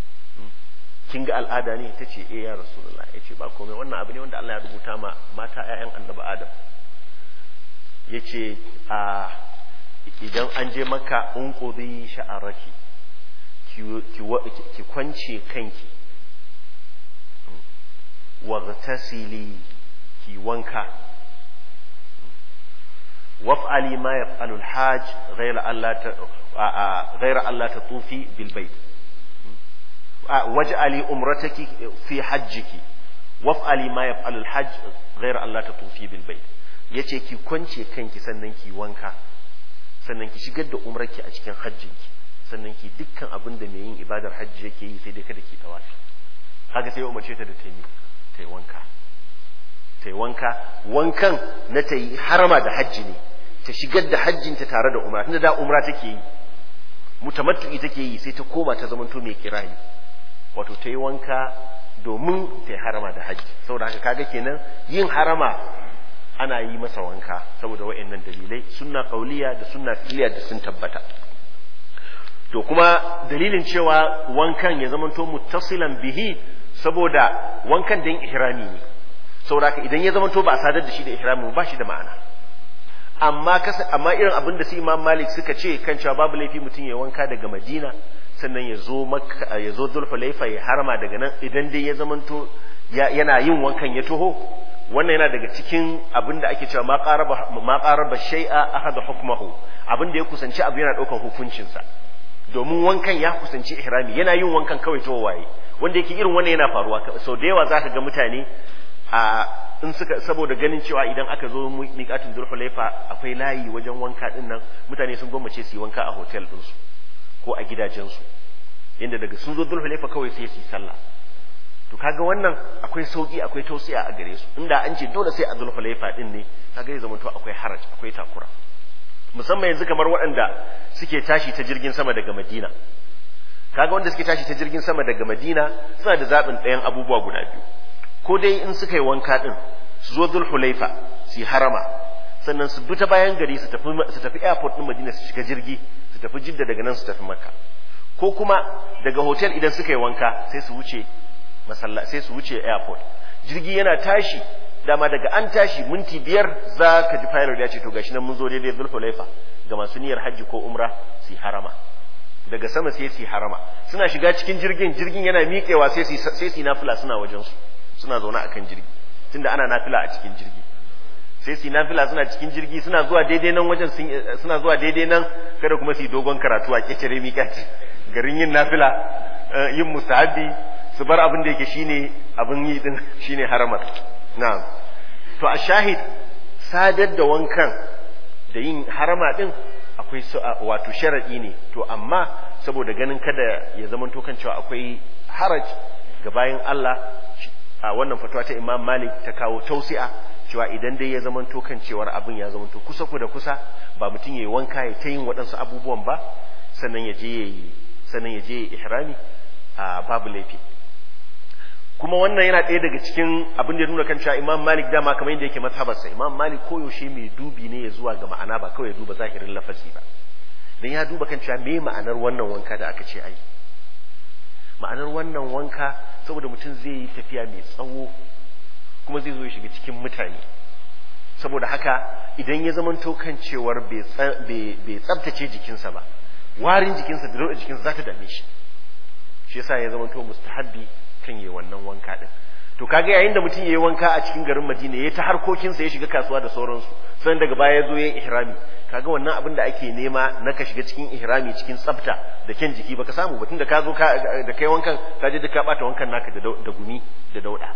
kin ga al'ada ne ta ce eh ya rasulullah yace ba komai wannan abu ne wanda Allah ya rubuta ma mata ƴaƴan Annabi Adam yace a idan an je maka unqudi sha'araki ki kwance kanki waghtasili ki wanka waf'ali ma yaf'alu al-hajj ghayra alla ghayra alla tatufi bil bayt waj'ali umrataki fi hajjiki waf'ali ma yaf'alu al-hajj ghayra alla tatufi bil bayt yace ki kwance kanki sannan ki wanka sannan ki shigar da umrarki a cikin hajjinki sannan ki dukkan abin da mai yin ibadar hajji yake yi sai dai kada ki tawafi haka sai ya umarce ta da ta yi ta yi wanka ta yi wanka wankan na ta yi harama da hajji ne ta shigar da hajjinta tare da umra tunda da umra take yi mutamattu'i take yi sai ta koma ta zamanto mai kirani wato ta yi wanka domin ta yi harama da hajji saboda haka kaga kenan yin harama ana yi masa wanka saboda wa'annan dalilai sunna kauliya da sunna fi'liya da sun tabbata to kuma dalilin cewa wankan ya zamanto muttasilan bihi saboda wankan dan ihrami ne saboda idan ya zamanto ba a sadar da shi da ihrami ba shi da ma'ana amma kasa amma irin abin da su Imam Malik suka ce kan cewa babu laifi mutum ya wanka daga Madina sannan ya zo Makka ya zo Dhul-Hulaifa ya harama daga nan idan dai ya zamanto yana yin wankan ya taho wannan yana daga cikin abin da ake cewa ma qaraba ma qaraba shay'a ahada hukmuhu abin da ya kusanci abu yana daukan hukuncinsa domin wankan ya kusanci ihrami yana yin wankan kawai to waye wanda yake irin wannan yana faruwa sau da yawa zaka ga mutane a in suka saboda ganin cewa idan aka zo miƙatin zulhulaifa akwai layi wajen wanka din nan mutane sun gwammace su yi wanka a hotel ɗinsu ko a gidajensu inda daga sun zo zulhulaifa kawai sai su yi sallah to kaga wannan akwai sauki akwai tausiya a gare su inda an ce dole sai a zulhulaifa din ne kaga ya zama to akwai haraj akwai takura musamman yanzu kamar waɗanda suke tashi ta jirgin sama daga Madina kaga wanda suke tashi ta jirgin sama daga Madina suna da zaɓin ɗayan abubuwa guda biyu ko dai in suka yi wanka ɗin su zo Zulhulaifa su yi harama sannan su bi ta bayan gari su tafi su tafi airport ɗin Madina su shiga jirgi su tafi Jidda daga nan su tafi Makka ko kuma daga hotel idan suka yi wanka sai su wuce masalla sai su wuce airport jirgi yana tashi dama daga an tashi minti biyar za ka ji pilot ya ce to gashi nan mun zo daidai zulhulaifa ga masu niyyar hajji ko umra su harama daga sama sai su harama suna shiga cikin jirgin jirgin yana miƙewa sai su sai su nafila suna wajen su suna zaune akan jirgi tunda ana nafila a cikin jirgi sai su nafila suna cikin jirgi suna zuwa daidai nan wajen suna zuwa daidai nan kada kuma su yi dogon karatu a kecere miƙati garin yin nafila yin musahabi su bar abin da yake shine abin yi din shine haramar na'am to a shahid sadar da wankan da yin harama din akwai wato sharadi ne to amma saboda ganin kada ya zama to kan cewa akwai haraj ga bayan Allah a wannan fatuwa ta Imam Malik ta kawo tausi'a cewa idan dai ya zama to kan cewar abin ya zama to kusa ku da kusa ba mutum yayi wanka ya ta yin waɗansu abubuwan ba sannan ya je yayi sannan ya je yayi ihrami a babu laifi kuma wannan yana ɗaya daga cikin abin da ya nuna kan cewa Imam Malik dama kamar yadda yake mazhabarsa Imam Malik koyaushe mai dubi ne ya zuwa ga ma'ana ba kawai ya duba zahirin lafazi ba dan ya duba kan cewa me ma'anar wannan wanka da aka ce ai ma'anar wannan wanka saboda mutum zai yi tafiya mai tsawo kuma zai zo ya shiga cikin mutane saboda haka idan ya zama kan cewar bai tsabtace jikinsa ba warin jikinsa da dauɗa jikinsa za ta dame shi shi yasa ya zama to mustahabbi kan yi wannan wanka din to kaga yayin da mutum yayi wanka a cikin garin Madina yayi ta harkokinsa ya shiga kasuwa da sauransu sannan daga baya ya zo yayin ihrami kaga wannan abin da ake nema na ka shiga cikin ihrami cikin tsafta da kyan jiki baka samu ba tunda ka zo da kai wankan ka je duk ka bata wankan naka da gumi da dauda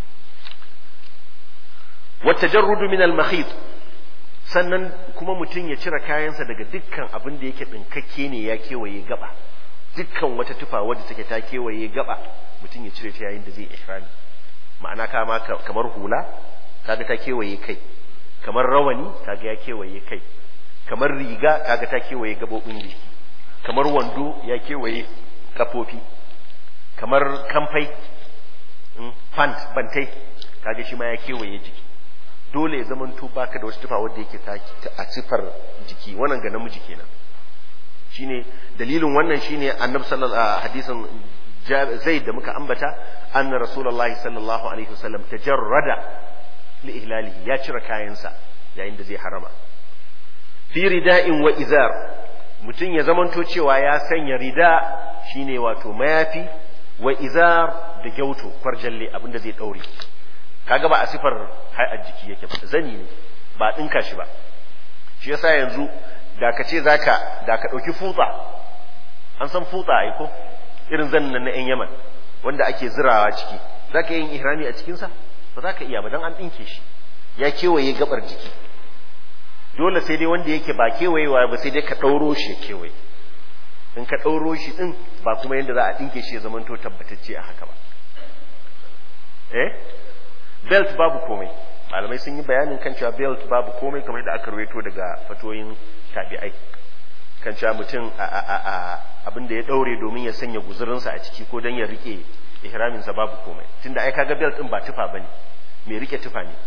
wa tajarrudu min al makhit sannan kuma mutum ya cire kayansa daga dukkan abin da yake dinkakke ne ya kewaye gaba dukkan wata tufa wadda take ta kewaye gaba mutum ya cire ta yayin da zai ihrami ma'ana kama kamar hula kaga ta kewaye kai kamar rawani kaga ya kewaye kai kamar riga kaga ta kewaye gabobin jiki kamar wando ya kewaye kafofi kamar kamfai pant bantai kaga shi ma ya kewaye jiki dole ya zama to baka da wasu tufa wanda yake a sifar jiki wannan ga namiji kenan shine dalilin wannan shine annabi sallallahu hadisin zaid da muka ambata anna rasulullahi sallallahu alaihi wasallam tajarrada li ihlalihi ya cire kayansa yayin da zai harama fi rida'in wa izar mutum ya zamanto cewa ya sanya rida shine wato mayafi wa izar da gyauto kwarjalle abinda zai daure kaga ba a sifar hay'ar jiki yake ba zani ne ba dinka shi ba shi yasa yanzu da ka ce zaka da ka dauki futsa an san futsa ai ko irin zannan na yan Yaman wanda ake zirawa ciki zaka yin ihrami a cikin sa ba za ka iya ba dan an dinke shi ya kewaye gabar jiki dole sai dai wanda yake ba kewayewa ba sai dai ka ɗauro shi ya kewaye in ka ɗauro shi ɗin ba kuma yadda za a ɗinke shi ya zamanto tabbatacce a haka ba eh belt babu komai malamai sun yi bayanin kan cewa belt babu komai kamar da aka rawaito daga fatoyin tabi'ai kan cewa mutum abin da ya ɗaure domin ya sanya guzurinsa a ciki ko don ya rike ihraminsa babu komai tunda ai kaga belt ɗin ba tufa bane mai rike tufa ne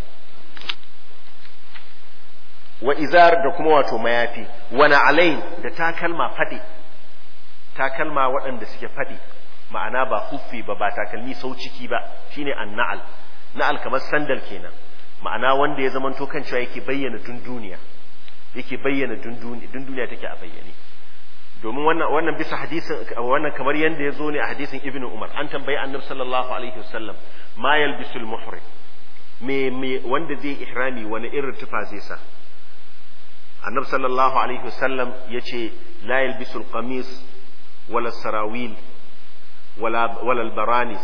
wa izar da kuma wato mayafi wani alain da takalma faɗi takalma waɗanda suke faɗi ma'ana ba huffi ba ba takalmi sau ciki ba shine an na'al na'al kamar sandal kenan ma'ana wanda ya zama kan cewa yake bayyana dunduniya yake bayyana dunduniya dunduniya take a bayyane domin wannan wannan bisa hadisin wannan kamar yanda ya zo ne a hadisin ibnu umar an tambayi annabi sallallahu alaihi wasallam ma yalbisul muhrim me me wanda zai ihrami wani irin tufa zai sa annabi sallallahu alaihi wasallam yace la yalbisul qamis wala sarawil wala wala albaranis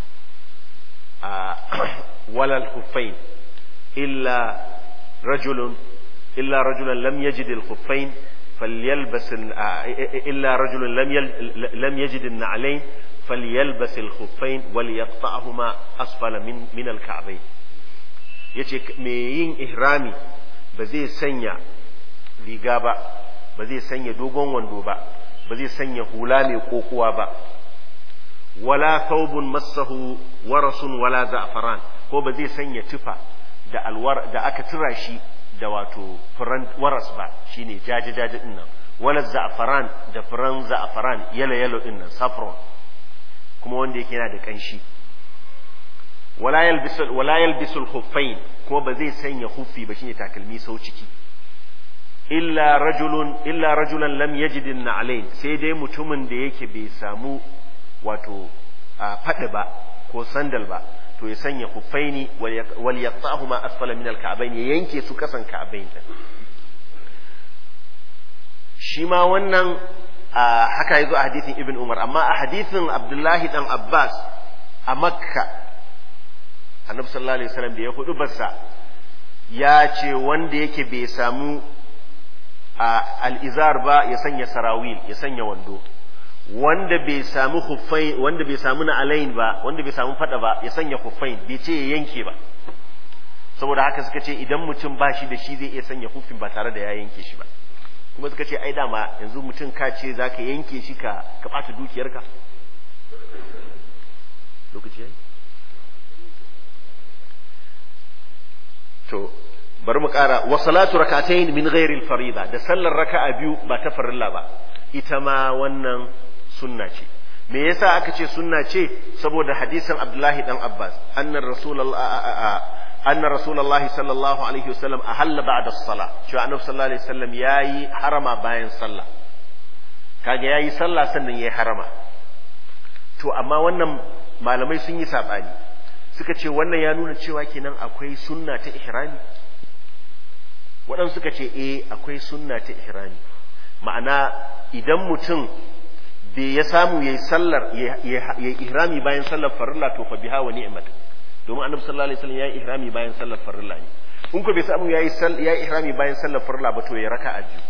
wala alkhuffain illa rajulun illa rajulan lam yajid alkhuffain فليلبس إلا رجل لم لم يجد النعلين فليلبس الخفين وليقطعهما أسفل من من الكعبين yace me yin ihrami ba zai sanya riga ba ba zai sanya dogon wando ba ba zai sanya hula mai kokuwa ba wala thawbun massahu warasun wala za'faran ko ba zai sanya tufa da alwar da aka tura shi da wato furan waras ba shine jaje jaje din nan wala za'faran da furan za'faran yalo yalo din nan saffron kuma wanda yake yana da kanshi wala yalbisul wala yalbisul khuffain kuma ba zai sanya huffi ba shine takalmi sau ciki illa rajulun illa rajulan lam yajid na'alain sai dai mutumin da yake bai samu wato faɗi ba ko sandal ba to ya sanya huffaini wal yaqta'huma asfala min al-ka'bayn ya yanke su kasan ka'bayn din shi ma wannan haka yazo a hadithin ibn umar amma a hadithin abdullahi dan abbas a makka annabi sallallahu alaihi wasallam da ya hudu bassa ya ce wanda yake bai samu al'izar ba ya sanya sarawil ya sanya wando wanda bai samu huffai wanda bai samu na alain ba wanda bai samu fada ba ya sanya huffain bai ce ya yanke ba saboda haka suka ce idan mutum ba shi da shi zai iya sanya huffin ba tare da ya yanke shi ba kuma suka ce ai dama yanzu mutum ka ce za ka yanke shi ka ka ɓata dukiyarka lokaci yayi to bari mu ƙara wa salatu rak'atayn min ghairi al-farida da sallar raka'a biyu ba ta farilla ba ita ma wannan sunna ce me yasa aka ce sunna ce saboda hadisin Abdullahi dan Abbas annar rasulullah anna rasulullahi sallallahu alaihi wasallam ahalla ba'da as-salah cewa annabi sallallahu alaihi wasallam yayi harama bayan sallah kaga yayi sallah sannan yayi harama to amma wannan malamai sun yi sabani suka ce wannan ya nuna cewa kenan akwai sunna ta ihrami waɗansu suka ce eh akwai sunna ta ihrami ma'ana idan mutum bai ya samu yayi sallar yayi ihrami bayan sallar farilla to fa biha wa ni'mat domin annabi sallallahu alaihi wasallam yayi ihrami bayan sallar farilla ne in ko bai samu yayi yayi ihrami bayan sallar farilla ba to ya raka'a biyu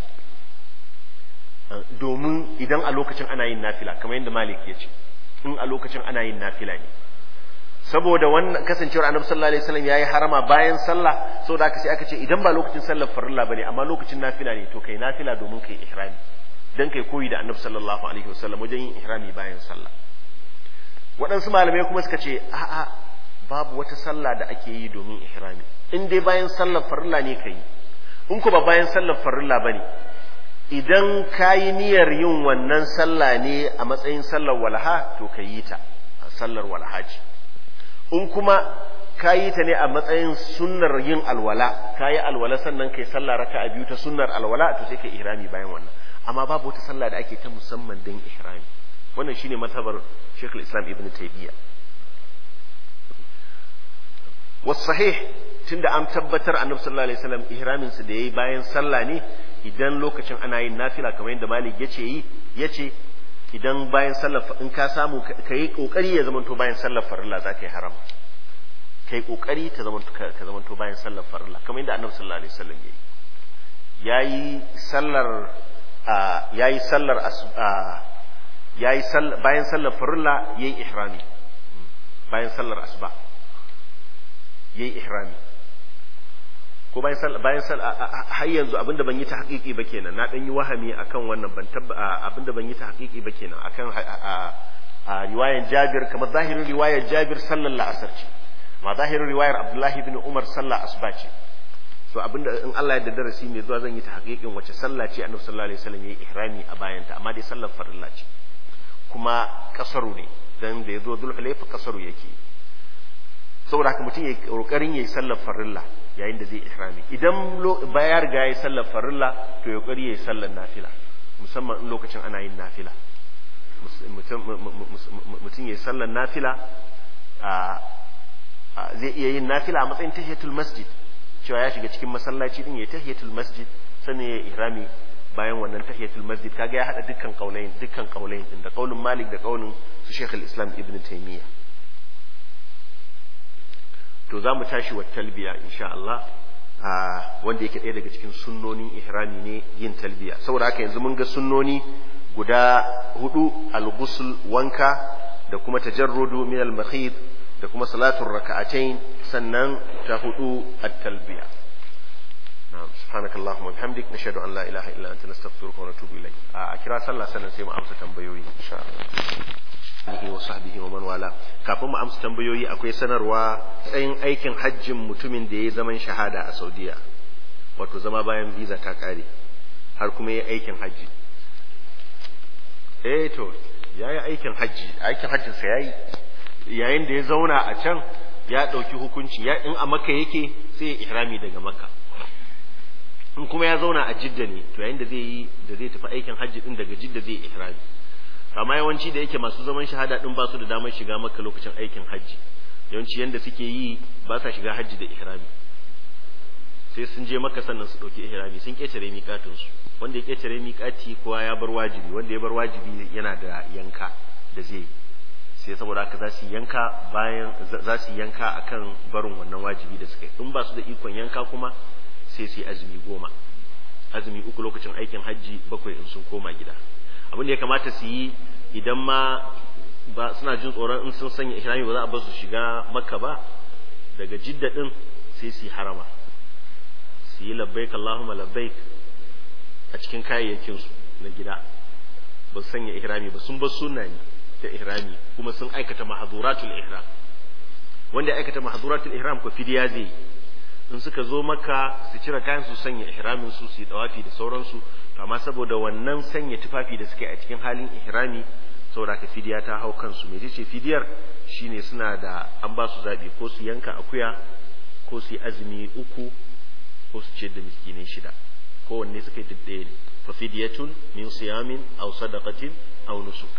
domin idan a lokacin ana yin nafila kamar yadda Malik ya ce in a lokacin ana yin nafila ne saboda wannan kasancewar annabi sallallahu alaihi wasallam yayi harama bayan sallah saboda haka sai aka ce idan ba lokacin sallar farilla bane amma lokacin nafila ne to kai nafila domin kai ihrami dan kai koyi da annabi sallallahu alaihi wasallam wajen yin ihrami bayan sallah waɗansu malamai kuma suka ce a'a babu wata sallah da ake yi domin ihrami in dai bayan sallar farilla ne kai in ko ba bayan sallar farilla bane idan kayi niyyar yin wannan sallah ne a matsayin sallar walha to ka yi ta sallar walha ce in kuma ka yi ta ne a matsayin sunnar yin alwala ka yi alwala sannan kai sallah raka a biyu ta sunnar alwala to sai kai ihrami bayan wannan amma babu wata sallah da ake ta musamman don ihrami wannan shine mazhabar Sheikh Islam Ibn Taymiyyah was sahih tunda an tabbatar annabi sallallahu alaihi wasallam ihramin sa da yayi bayan sallah ne idan lokacin ana yin nafila kamar yadda Malik yace yi yace idan bayan sallar in ka samu ka yi kokari ya zamanto bayan sallar farilla za ka yi haram ka yi kokari ta zamanto ka zamanto bayan sallar farilla kamar yadda annabi sallallahu alaihi wasallam yayi yayi sallar yayi sallar yayi bayan sallar farilla yayi ihrami bayan sallar asuba yayi ihrami ko bayan sallah bayan sallah har yanzu abinda ban yi ta haƙiƙi ba kenan na dan yi wahami akan wannan ban tabba abinda ban yi ta haƙiƙi ba kenan akan a riwayar Jabir kamar zahirin riwayar Jabir sallar la'asar ce ma zahirin riwayar Abdullah ibn Umar sallar asuba ce so abinda in Allah ya da darasi mai zuwa zan yi ta haƙiƙin wace sallah ce Annabi sallallahu alaihi wasallam yayi ihrami a bayan ta amma dai sallar farilla ce kuma kasaru ne dan da yazo Dhul-Hulayfa kasaru yake saboda haka mutum ya kokarin yayi sallar farilla yayin da zai ihrami idan ya riga yayi sallar farilla to ya kokari yayi sallar nafila musamman in lokacin ana yin nafila mutum yayi sallar nafila zai iya yin nafila a matsayin tahiyatul masjid cewa ya shiga cikin masallaci din yayi tahiyatul masjid sannan ya ihrami bayan wannan tahiyatul masjid kaga ya hada dukkan kaulayin dukkan kaulayin din da kaulin Malik da kaulin su Sheikh al-Islam Ibn Taymiyyah to za mu tashi wa talbiya insha Allah wanda yake ɗaya daga cikin sunnonin ihrami ne yin talbiya saboda haka yanzu mun ga sunnoni guda hudu al-ghusl wanka da kuma tajarrudu min al-makhid da kuma salatul raka'atayn sannan ta hudu at-talbiya na'am subhanakallahumma bihamdik nashhadu an la ilaha illa anta nastaghfiruka wa natubu ilayk a kira sallah sannan sai mu amsa tambayoyi insha Allah alihi wa sahbihi wa man wala kafin mu amsa tambayoyi akwai sanarwa tsayin aikin hajjin mutumin da ya zaman shahada a Saudiya wato zama bayan visa ta kare har kuma ya aikin hajji eh to yayi aikin hajji aikin hajjin sa yayi yayin da ya zauna a can ya dauki hukunci ya in a makka yake sai ya ihrami daga makka in kuma ya zauna a jidda ne to yayin da zai yi da zai tafi aikin hajji din daga jidda zai ihrami amma yawanci da yake masu zaman shahada din ba su da damar shiga maka lokacin aikin hajji yawanci yanda suke yi ba sa shiga hajji da ihrami sai sun je maka sannan su ɗauki ihrami sun ƙetare miƙatinsu wanda ya ƙetare miƙati kowa ya bar wajibi wanda ya bar wajibi yana da yanka da zai sai saboda haka za su yanka bayan za su yanka akan barin wannan wajibi da suka yi in ba su da ikon yanka kuma sai su yi azumi goma azumi uku lokacin aikin hajji bakwai in sun koma gida abin da ya kamata su yi idan ma ba suna jin tsoron in sun sanya ihrami ba za a bar su shiga makka ba daga jidda din sai su yi harama su yi labbaik Allahumma labbaik a cikin kayayyakin su na gida ba su sanya ihrami ba sun bar sunna ne ta ihrami kuma sun aikata mahaduratul ihram wanda ya aikata mahaduratul ihram ko fidiya zai yi in suka zo maka su cire kayan su sanya ihramin su su yi tawafi da sauransu to amma saboda wannan sanya tufafi da suke a cikin halin ihrami saboda ka fidiya ta hau kansu me ce fidiyar shine suna da an ba su zabi ko su yanka akuya ko su yi azumi uku ko su ce da miskinai shida kowanne suka yi ɗaya ne fa fidiyatun min siyamin aw sadaqatin aw nusuk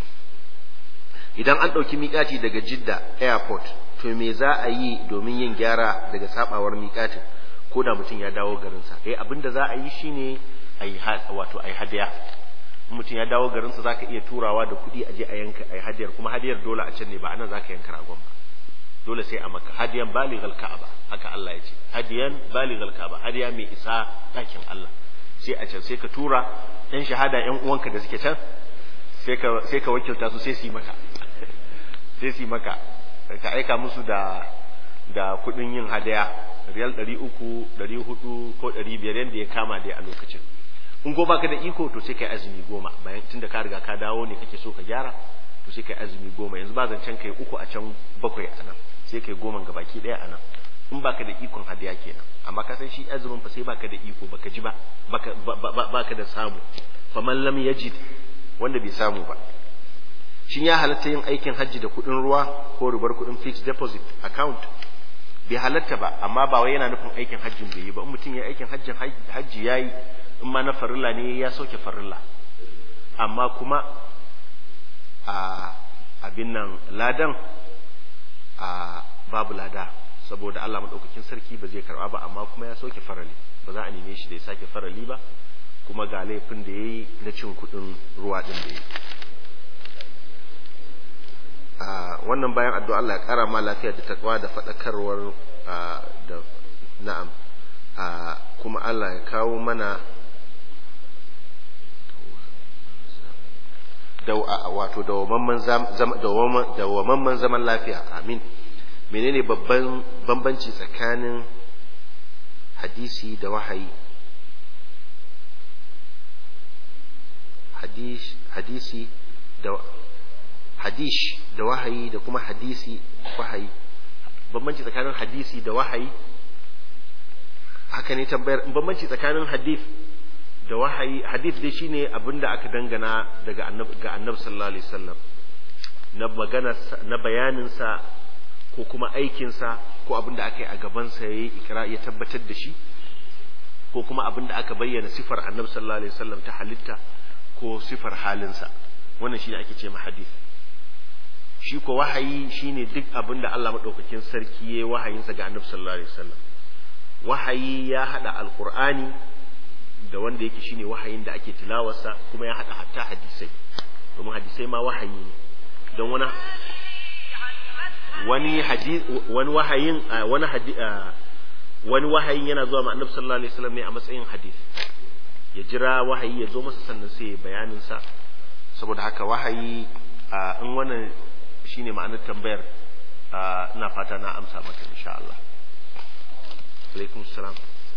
idan an ɗauki miƙati daga jidda airport to me za a yi domin yin gyara daga sabawar miƙatin ko da mutum ya dawo garinsa eh abin da za a yi shine a yi wato a yi hadaya mutum ya dawo garinsa za ka iya turawa da kuɗi a je a yanka a yi hadiyar kuma hadiyar dole a can ne ba a nan za ka yanka ragon ba dole sai a maka hadiyan balighal ka'aba haka Allah ya ce hadiyan balighal ka'aba hadiya mai isa ɗakin Allah sai a can sai ka tura ɗan shahada ƴan uwanka da suke can sai ka sai ka wakilta su sai su yi maka sai su yi maka ka aika musu da da kuɗin yin hadaya riyal ɗari uku ɗari hudu ko ɗari biyar yadda ya kama dai a lokacin in ko baka da iko to sai kai azumi goma bayan tunda ka riga ka dawo ne kake so ka gyara to sai kai azumi goma yanzu ba zancen kai uku a can bakwai a nan sai kai goma ga baki ɗaya a nan in baka da ikon hadiya kenan amma ka san shi azumin fa sai baka da iko baka ji ba baka baka da samu faman lam yajid wanda bai samu ba shin ya halatta yin aikin hajji da kuɗin ruwa ko ribar kuɗin fixed deposit account bai halatta ba amma ba wai yana nufin aikin hajjin bai yi ba in mutum ya aikin hajjin hajji yayi in ma na farilla ne ya sauke farilla amma kuma a abin nan ladan a babu lada saboda Allah madaukakin sarki ba zai karba ba amma kuma ya sauke farali ba za a neme shi da ya sake farali ba kuma ga laifin da yayi na cin kuɗin ruwa din da yayi wannan bayan addu'a Allah ya kara ma lafiya da takwa da faɗakarwar da na'am kuma Allah ya kawo mana da wato dawamamman zaman lafiya amin menene babban bambanci tsakanin hadisi da wahayi hadisi da hadish da wahayi da kuma hadisi wahayi bambanci tsakanin hadisi da wahayi haka ne tambayar bambanci tsakanin hadith da wahayi hadith dai shine abinda aka dangana daga annabi ga annabi sallallahu alaihi wasallam na magana na bayanin sa ko kuma aikin sa ko abinda aka yi a gaban sa yayi ikra ya tabbatar da shi ko kuma abinda aka bayyana sifar annabi sallallahu alaihi wasallam ta halitta ko sifar halinsa wannan shine ake ce ma hadith shi ko wahayi shine duk abin da Allah madaukakin sarki yayi wahayinsa ga Annabi sallallahu alaihi wasallam wahayi ya hada alqur'ani da wanda yake shine wahayin da ake tilawarsa kuma ya hada hatta hadisai domin hadisai ma wahayi ne don wani wani hadis wani wahayin wani hadis wani wahayin yana zuwa ma Annabi sallallahu alaihi wasallam ne a matsayin hadis ya jira wahayi ya zo masa sannan sai ya bayanin sa saboda haka wahayi in wannan shine ma'anar tambayar ina fata na amsa maka insha Allah alaikum salam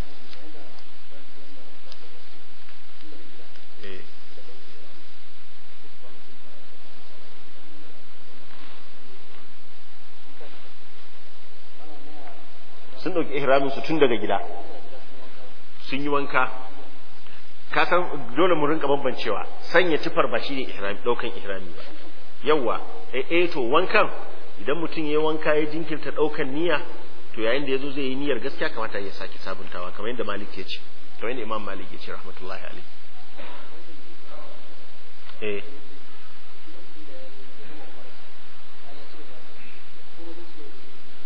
sun ɗauki ihramin su tun daga gida sun yi wanka ka san dole mu rinka bambancewa sanya tufar ba shine ihrami daukan ihrami ba yawa eh to wankan idan mutum ya wanka ya jinkirta daukan niyya to yayin da yazo zai yi niyyar gaskiya kamata ya sake sabuntawa kamar yadda Malik ya ce kamar yadda Imam Malik ya ce rahmatullahi alaihi eh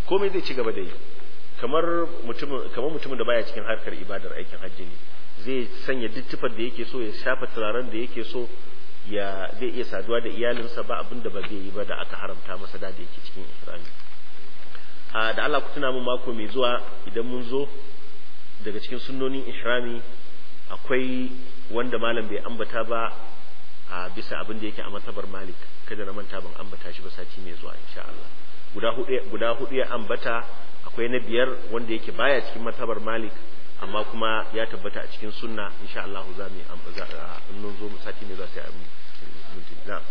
komai zai ci gaba da yi kamar mutumin kamar mutumin da baya cikin harkar ibadar aikin hajji ne zai sanya duk tufar da yake so ya shafa turaren da yake so ya zai iya saduwa da iyalinsa ba abin da ba zai yi ba da aka haramta masa da da yake cikin ihrami a da Allah ku tuna mun mako mai zuwa idan mun zo daga cikin sunnonin ihrami akwai wanda malam bai ambata ba a bisa abin da yake a matabar malik kada na manta ban ambata shi ba sati mai zuwa insha Allah guda hudu guda hudu ya ambata akwai na biyar wanda yake baya cikin matabar malik amma kuma ya tabbata a cikin sunna insha Allah za mu ambata in mun zo mu sati mai zuwa sai a minti na'am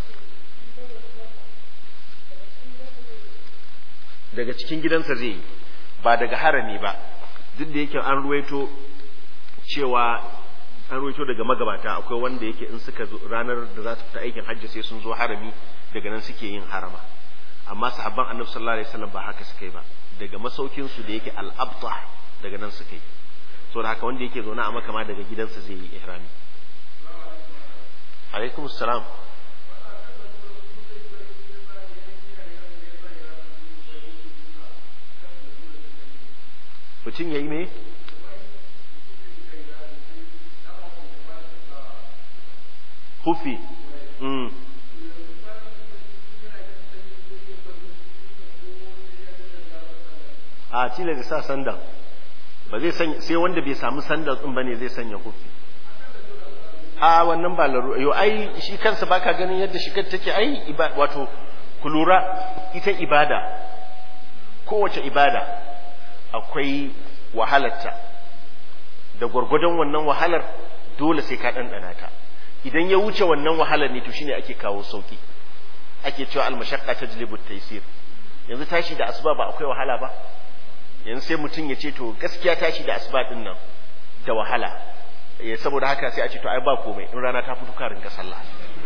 daga cikin gidansa zai yi ba daga harami ba duk da yake an ruwaito cewa an ruwaito daga magabata akwai wanda yake in suka zo ranar da za su fita aikin hajji sai sun zo harami daga nan suke yin harama amma sahabban annabi sallallahu alaihi wasallam ba haka suka yi ba daga masaukin su da yake al-abtah daga nan suka yi so da haka wanda yake zaune a makama daga gidansa zai yi ihrami alaikum assalam mutum ya yi me hufi mm. a cile da sa sandan ba zai sanya sai wanda bai samu sandan din bane zai sanya hufi a wannan ba laru yo ai shi kansa baka ganin yadda shigar take ai wato ku lura ita ibada kowace ibada akwai wahalarta da gwargwadon wannan wahalar dole sai ka ɗanɗana ta idan ya wuce wannan wahalar ne to shine ake kawo sauki ake cewa almashaqqa tajlibu taysir yanzu tashi da asuba ba akwai wahala ba yanzu sai mutum ya ce to gaskiya tashi da asuba din nan da wahala eh saboda haka sai a ce to ai ba komai in rana ta fito ka rinka sallah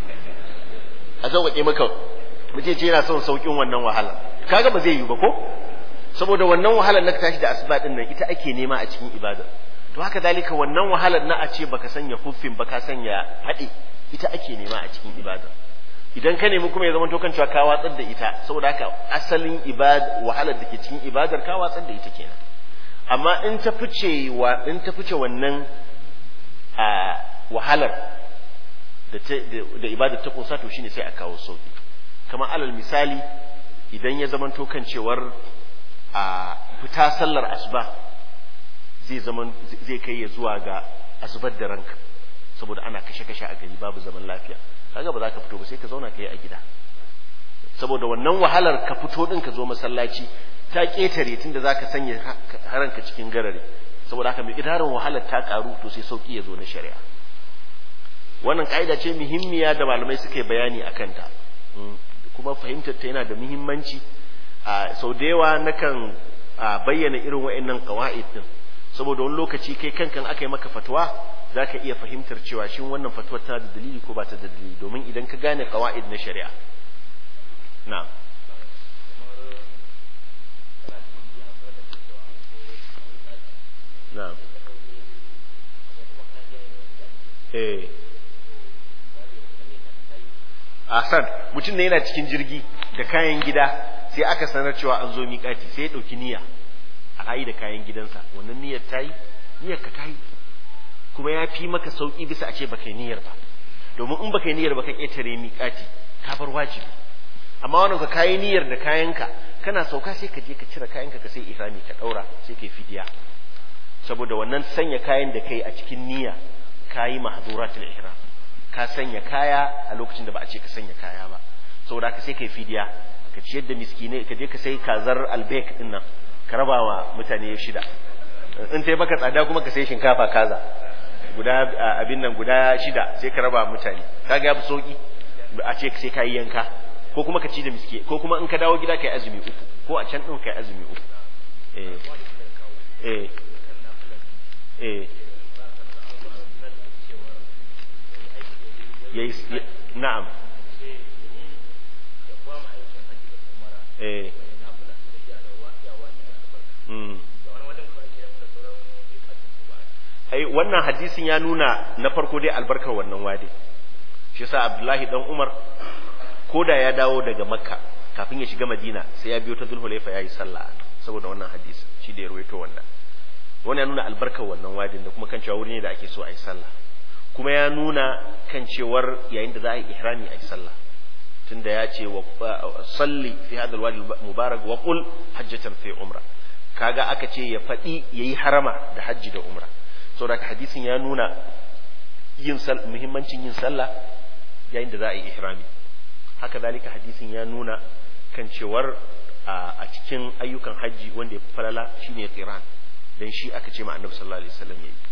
a sauƙaƙe maka mutum ce yana son sauƙin wannan wahala kaga ba zai yi ba ko saboda wannan wahalar na tashi da asuba din nan ita ake nema a cikin ibada to haka dalika wannan wahalar na a ce baka sanya huffin baka sanya haɗe ita ake nema a cikin ibada idan ka nemi kuma ya zama to kan cewa ka watsar da ita saboda haka asalin ibada wahalar da ke cikin ibadar ka watsar da ita kenan amma in ta fice wa in ta fice wannan a wahalar da da ibadar ta kusa to shine sai a kawo sauki kamar alal misali idan ya zama to kan cewar a fita sallar asuba zai zaman zai kai ya zuwa ga asubar da ranka saboda ana kashe-kashe a gari babu zaman lafiya kaga ba za ka fito ba sai ka zauna ka yi a gida saboda wannan wahalar ka fito din ka zo masallaci ta ketare tunda za ka sanya haranka cikin garare saboda haka mai gidarin wahalar ta karu to sai sauki ya zo na shari'a wannan ka'ida ce muhimmiya da malamai suka yi bayani a kanta kuma fahimtar ta yana da muhimmanci a sau da yawa nakan bayyana irin wa'annan qawaid din saboda wani lokaci kai kankan aka yi maka fatwa za ka iya fahimtar cewa shin wannan fatwa tana da dalili ko ba ta da dalili domin idan ka gane qawaid na shari'a na'am na'am eh Ahsan mutum ne yana cikin jirgi da kayan gida sai aka sanar cewa an zo miƙati sai ya ɗauki niyya a rayu da kayan gidansa wannan niyyar ta yi niyyar ka ta yi kuma ya fi maka sauƙi bisa a ce baka yi niyyar ba domin in baka yi niyyar ba ka ƙetare miƙati ka bar wajibi amma wannan ka kayi niyyar da kayanka kana sauka sai ka je ka cire kayanka ka sai ihrami ka ɗaura sai ka yi fidiya saboda wannan sanya kayan da kai a cikin niyya kayi mahduratul ihram ka sanya kaya a lokacin da ba a ce ka sanya kaya ba saboda ka sai kai fidiya ka ciyar da miskinai ka je ka sai kazar albek din nan ka raba wa mutane shida in ta yi maka tsada kuma ka sai shinkafa kaza guda abin nan guda shida sai ka raba mutane kaga ya fi sauki a ce sai ka yi yanka ko kuma ka ci da miski ko kuma in ka dawo gida ka yi azumi uku ko a can din ka yi azumi uku eh eh eh yayi na'am eh mm ai wannan hadisin ya nuna na farko dai albarkar wannan wadi shi yasa Abdullahi dan Umar koda ya dawo daga Makka kafin ya shiga Madina sai ya biyo ta Zulhulaifa yayi sallah saboda wannan hadisi shi da ya ruwaito wannan wannan ya nuna albarkar wannan wadin da kuma kan cewa wuri ne da ake so a yi sallah kuma ya nuna kan cewar yayin da za a yi ihrami a yi sallah tunda ya ce wa salli fi hadal wadi mubarak wa qul hajjatan fi umra kaga aka ce ya faɗi yayi harama da hajji da umra saboda hadisin ya nuna yin muhimmancin yin sallah yayin da za a yi ihrami haka dalika hadisin ya nuna kan cewar a cikin ayyukan hajji wanda ya fi falala shine qiran dan shi aka ce ma annabi sallallahu alaihi wasallam yayi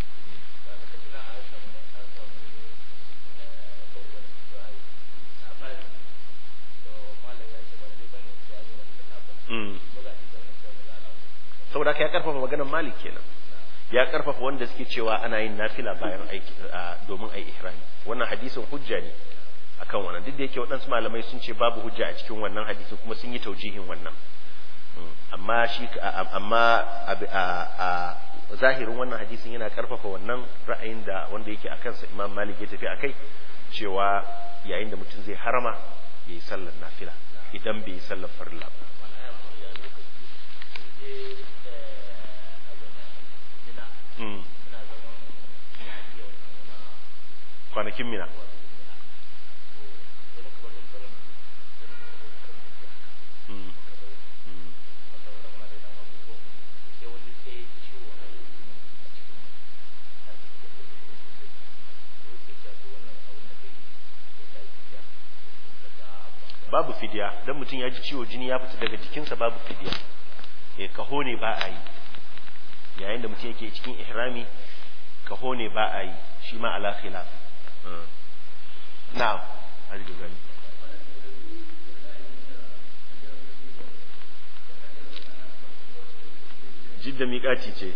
saboda haka ya karfafa maganar malik kenan ya karfafa wanda suke cewa ana yin nafila bayan aiki domin ai ihrami wannan hadisin hujja ne akan wannan duk da yake waɗansu malamai sun ce babu hujja a cikin wannan hadisin kuma sun yi taujihin wannan amma shi amma a zahirin wannan hadisin yana karfafa wannan ra'ayin da wanda yake akan sa Imam Malik ya tafi akai cewa yayin da mutum zai harama yayi sallar nafila idan bai yi sallar farilla ba kwanakin mina babu fidiya dan mutum ya ji ciwo jini ya fita daga jikinsa babu fidiya eh kaho ne ba a yi yayin da mutum yake cikin ihrami kaho ne ba a yi shi ma ala khilaf na'am hadi gani jidda miƙaci ce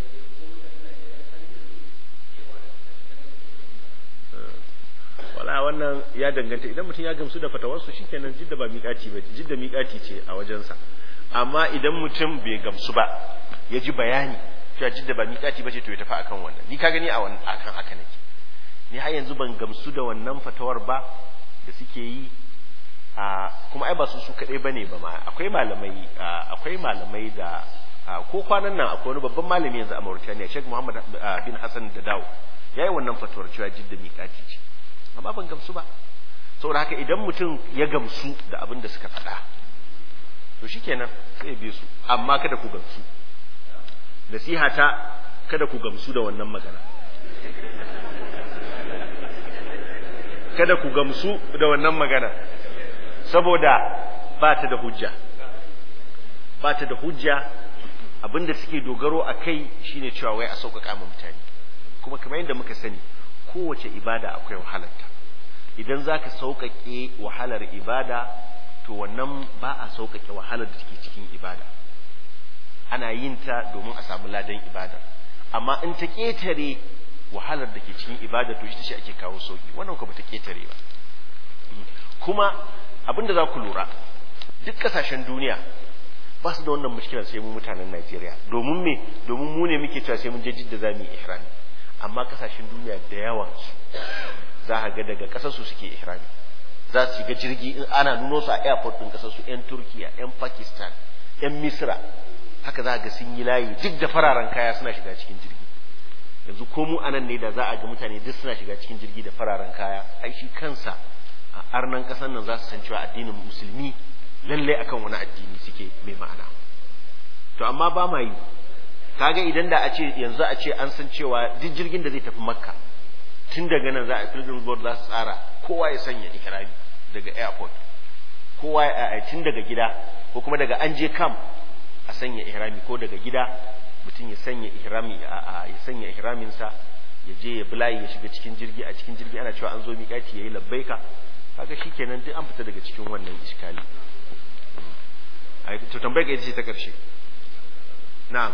wala wannan ya danganta idan mutum ya gamsu da fatawarsu shikenan jidda ba miƙaci ba jidda miƙaci ce a wajensa amma idan mutum bai gamsu ba ya ji bayani cewa jidda ba miƙaci ba ce to ya tafi akan wannan ni ka gani a akan haka nake ni har yanzu ban gamsu da wannan fatawar ba da suke yi a kuma ai ba su su kadai bane ba ma akwai malamai akwai malamai da ko kwanan nan akwai wani babban malami yanzu a Mauritania Sheikh Muhammad bin Hassan da Dawo yayi wannan fatawar cewa jidda miƙaci ce amma ban gamsu ba saboda haka idan mutum ya gamsu da abin da suka faɗa to shikenan sai ya bi su amma kada ku gamsu nasiha ta kada ku gamsu da wannan magana kada ku gamsu da wannan magana saboda ba ta da hujja ba ta da hujja abinda suke dogaro a kai shine cewa wai a sauƙaƙa ma mutane kuma kamar yadda muka sani kowace ibada akwai wahalarta idan za ka sauƙaƙe wahalar ibada to wannan ba a sauƙaƙe wahalar da take cikin ibada ana yin ta domin a samu ladan ibada amma in ta ƙetare wahalar da ke cikin ibada to ita ce ake kawo sauki wannan ko bata ketare ba kuma abin da za ku lura duk kasashen duniya ba su da wannan mushkilar sai mu mutanen Najeriya domin me domin mu ne muke cewa sai mun je jidda za mu yi ihrami amma kasashen duniya da yawa za a ga daga kasar su suke ihrami za su shiga jirgi in ana nuno su a airport din kasar su yan Turkiya yan Pakistan yan Misra haka za ga sun yi layi duk da fararen kaya suna shiga cikin jirgi yanzu ko mu anan ne da za a ga mutane duk suna shiga cikin jirgi da fararen kaya ai shi kansa a arnan kasan nan za su san cewa addinin musulmi lalle akan wani addini suke mai ma'ana to amma ba ma yi kaga idan da a ce yanzu a ce an san cewa duk jirgin da zai tafi makka tun daga nan za a pilgrim board za su tsara kowa ya sanya ikrami daga airport kowa ya tun daga gida ko kuma daga an je camp a sanya ihrami ko daga gida mutum ya sanya ihrami a ya sanya ihraminsa ya je ya bulayi ya shiga cikin jirgi a cikin jirgi ana cewa an zo miƙati yayi labbaika kaga shikenan duk an fita daga cikin wannan iskali ai to tambayar ka ita ce ta karshe na'am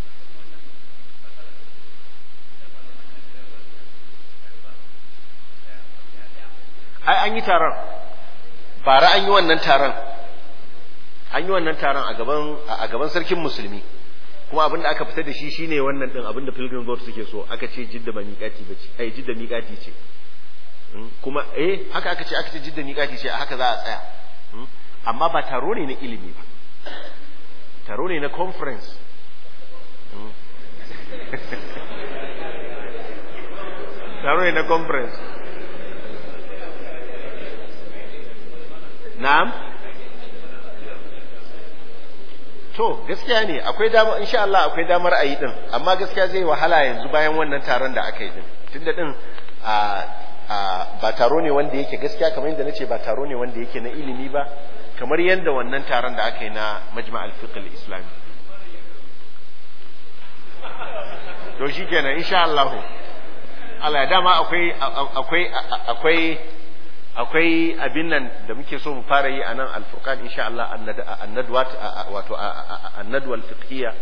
ai an yi taron bara an yi wannan taron an yi wannan taron a gaban a gaban sarkin musulmi kuma abinda aka fitar da shi shine wannan din abinda pilgrim board suke so aka ce jidda ba miƙati bace ai jidda miƙati ce kuma eh haka aka ce aka ce jidda miƙati ce haka za a tsaya amma ba taro ne na ilimi ba taro ne na conference taro ne na conference na'am to gaskiya ne akwai dama insha Allah akwai damar a yi din amma gaskiya zai wahala yanzu bayan wannan taron da aka yi din tunda din a a ba taro ne wanda yake gaskiya kamar yadda nace ba taro ne wanda yake na ilimi ba kamar yadda wannan taron da aka yi na majma' al-fiqh al-islami to shikenan insha Allah Allah dama akwai akwai akwai akwai abin nan da muke so mu fara yi a nan alfurqan insha Allah annadwat wato annadwal fiqhiyya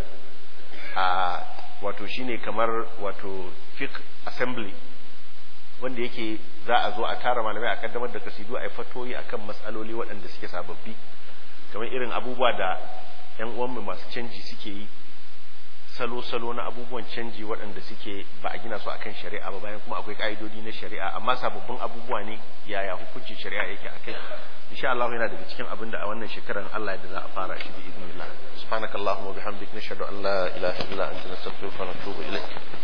wato shine kamar wato fiqh assembly wanda yake za a zo a tara malamai a kaddamar da kasidu a yi fatoyi akan matsaloli waɗanda suke sababbi kamar irin abubuwa da yan uwanmu masu canji suke yi salo-salo na abubuwan canji waɗanda suke ba a gina su akan shari'a ba bayan kuma akwai ka'idodi na shari'a amma sababbin abubuwa ne yaya hukuncin shari'a yake akai insha Allah yana daga cikin abin da a wannan shekarar Allah da za a fara shi bi idnillah subhanakallahumma wa bihamdik nashhadu an la ilaha illa anta nastaghfiruka wa natubu ilayk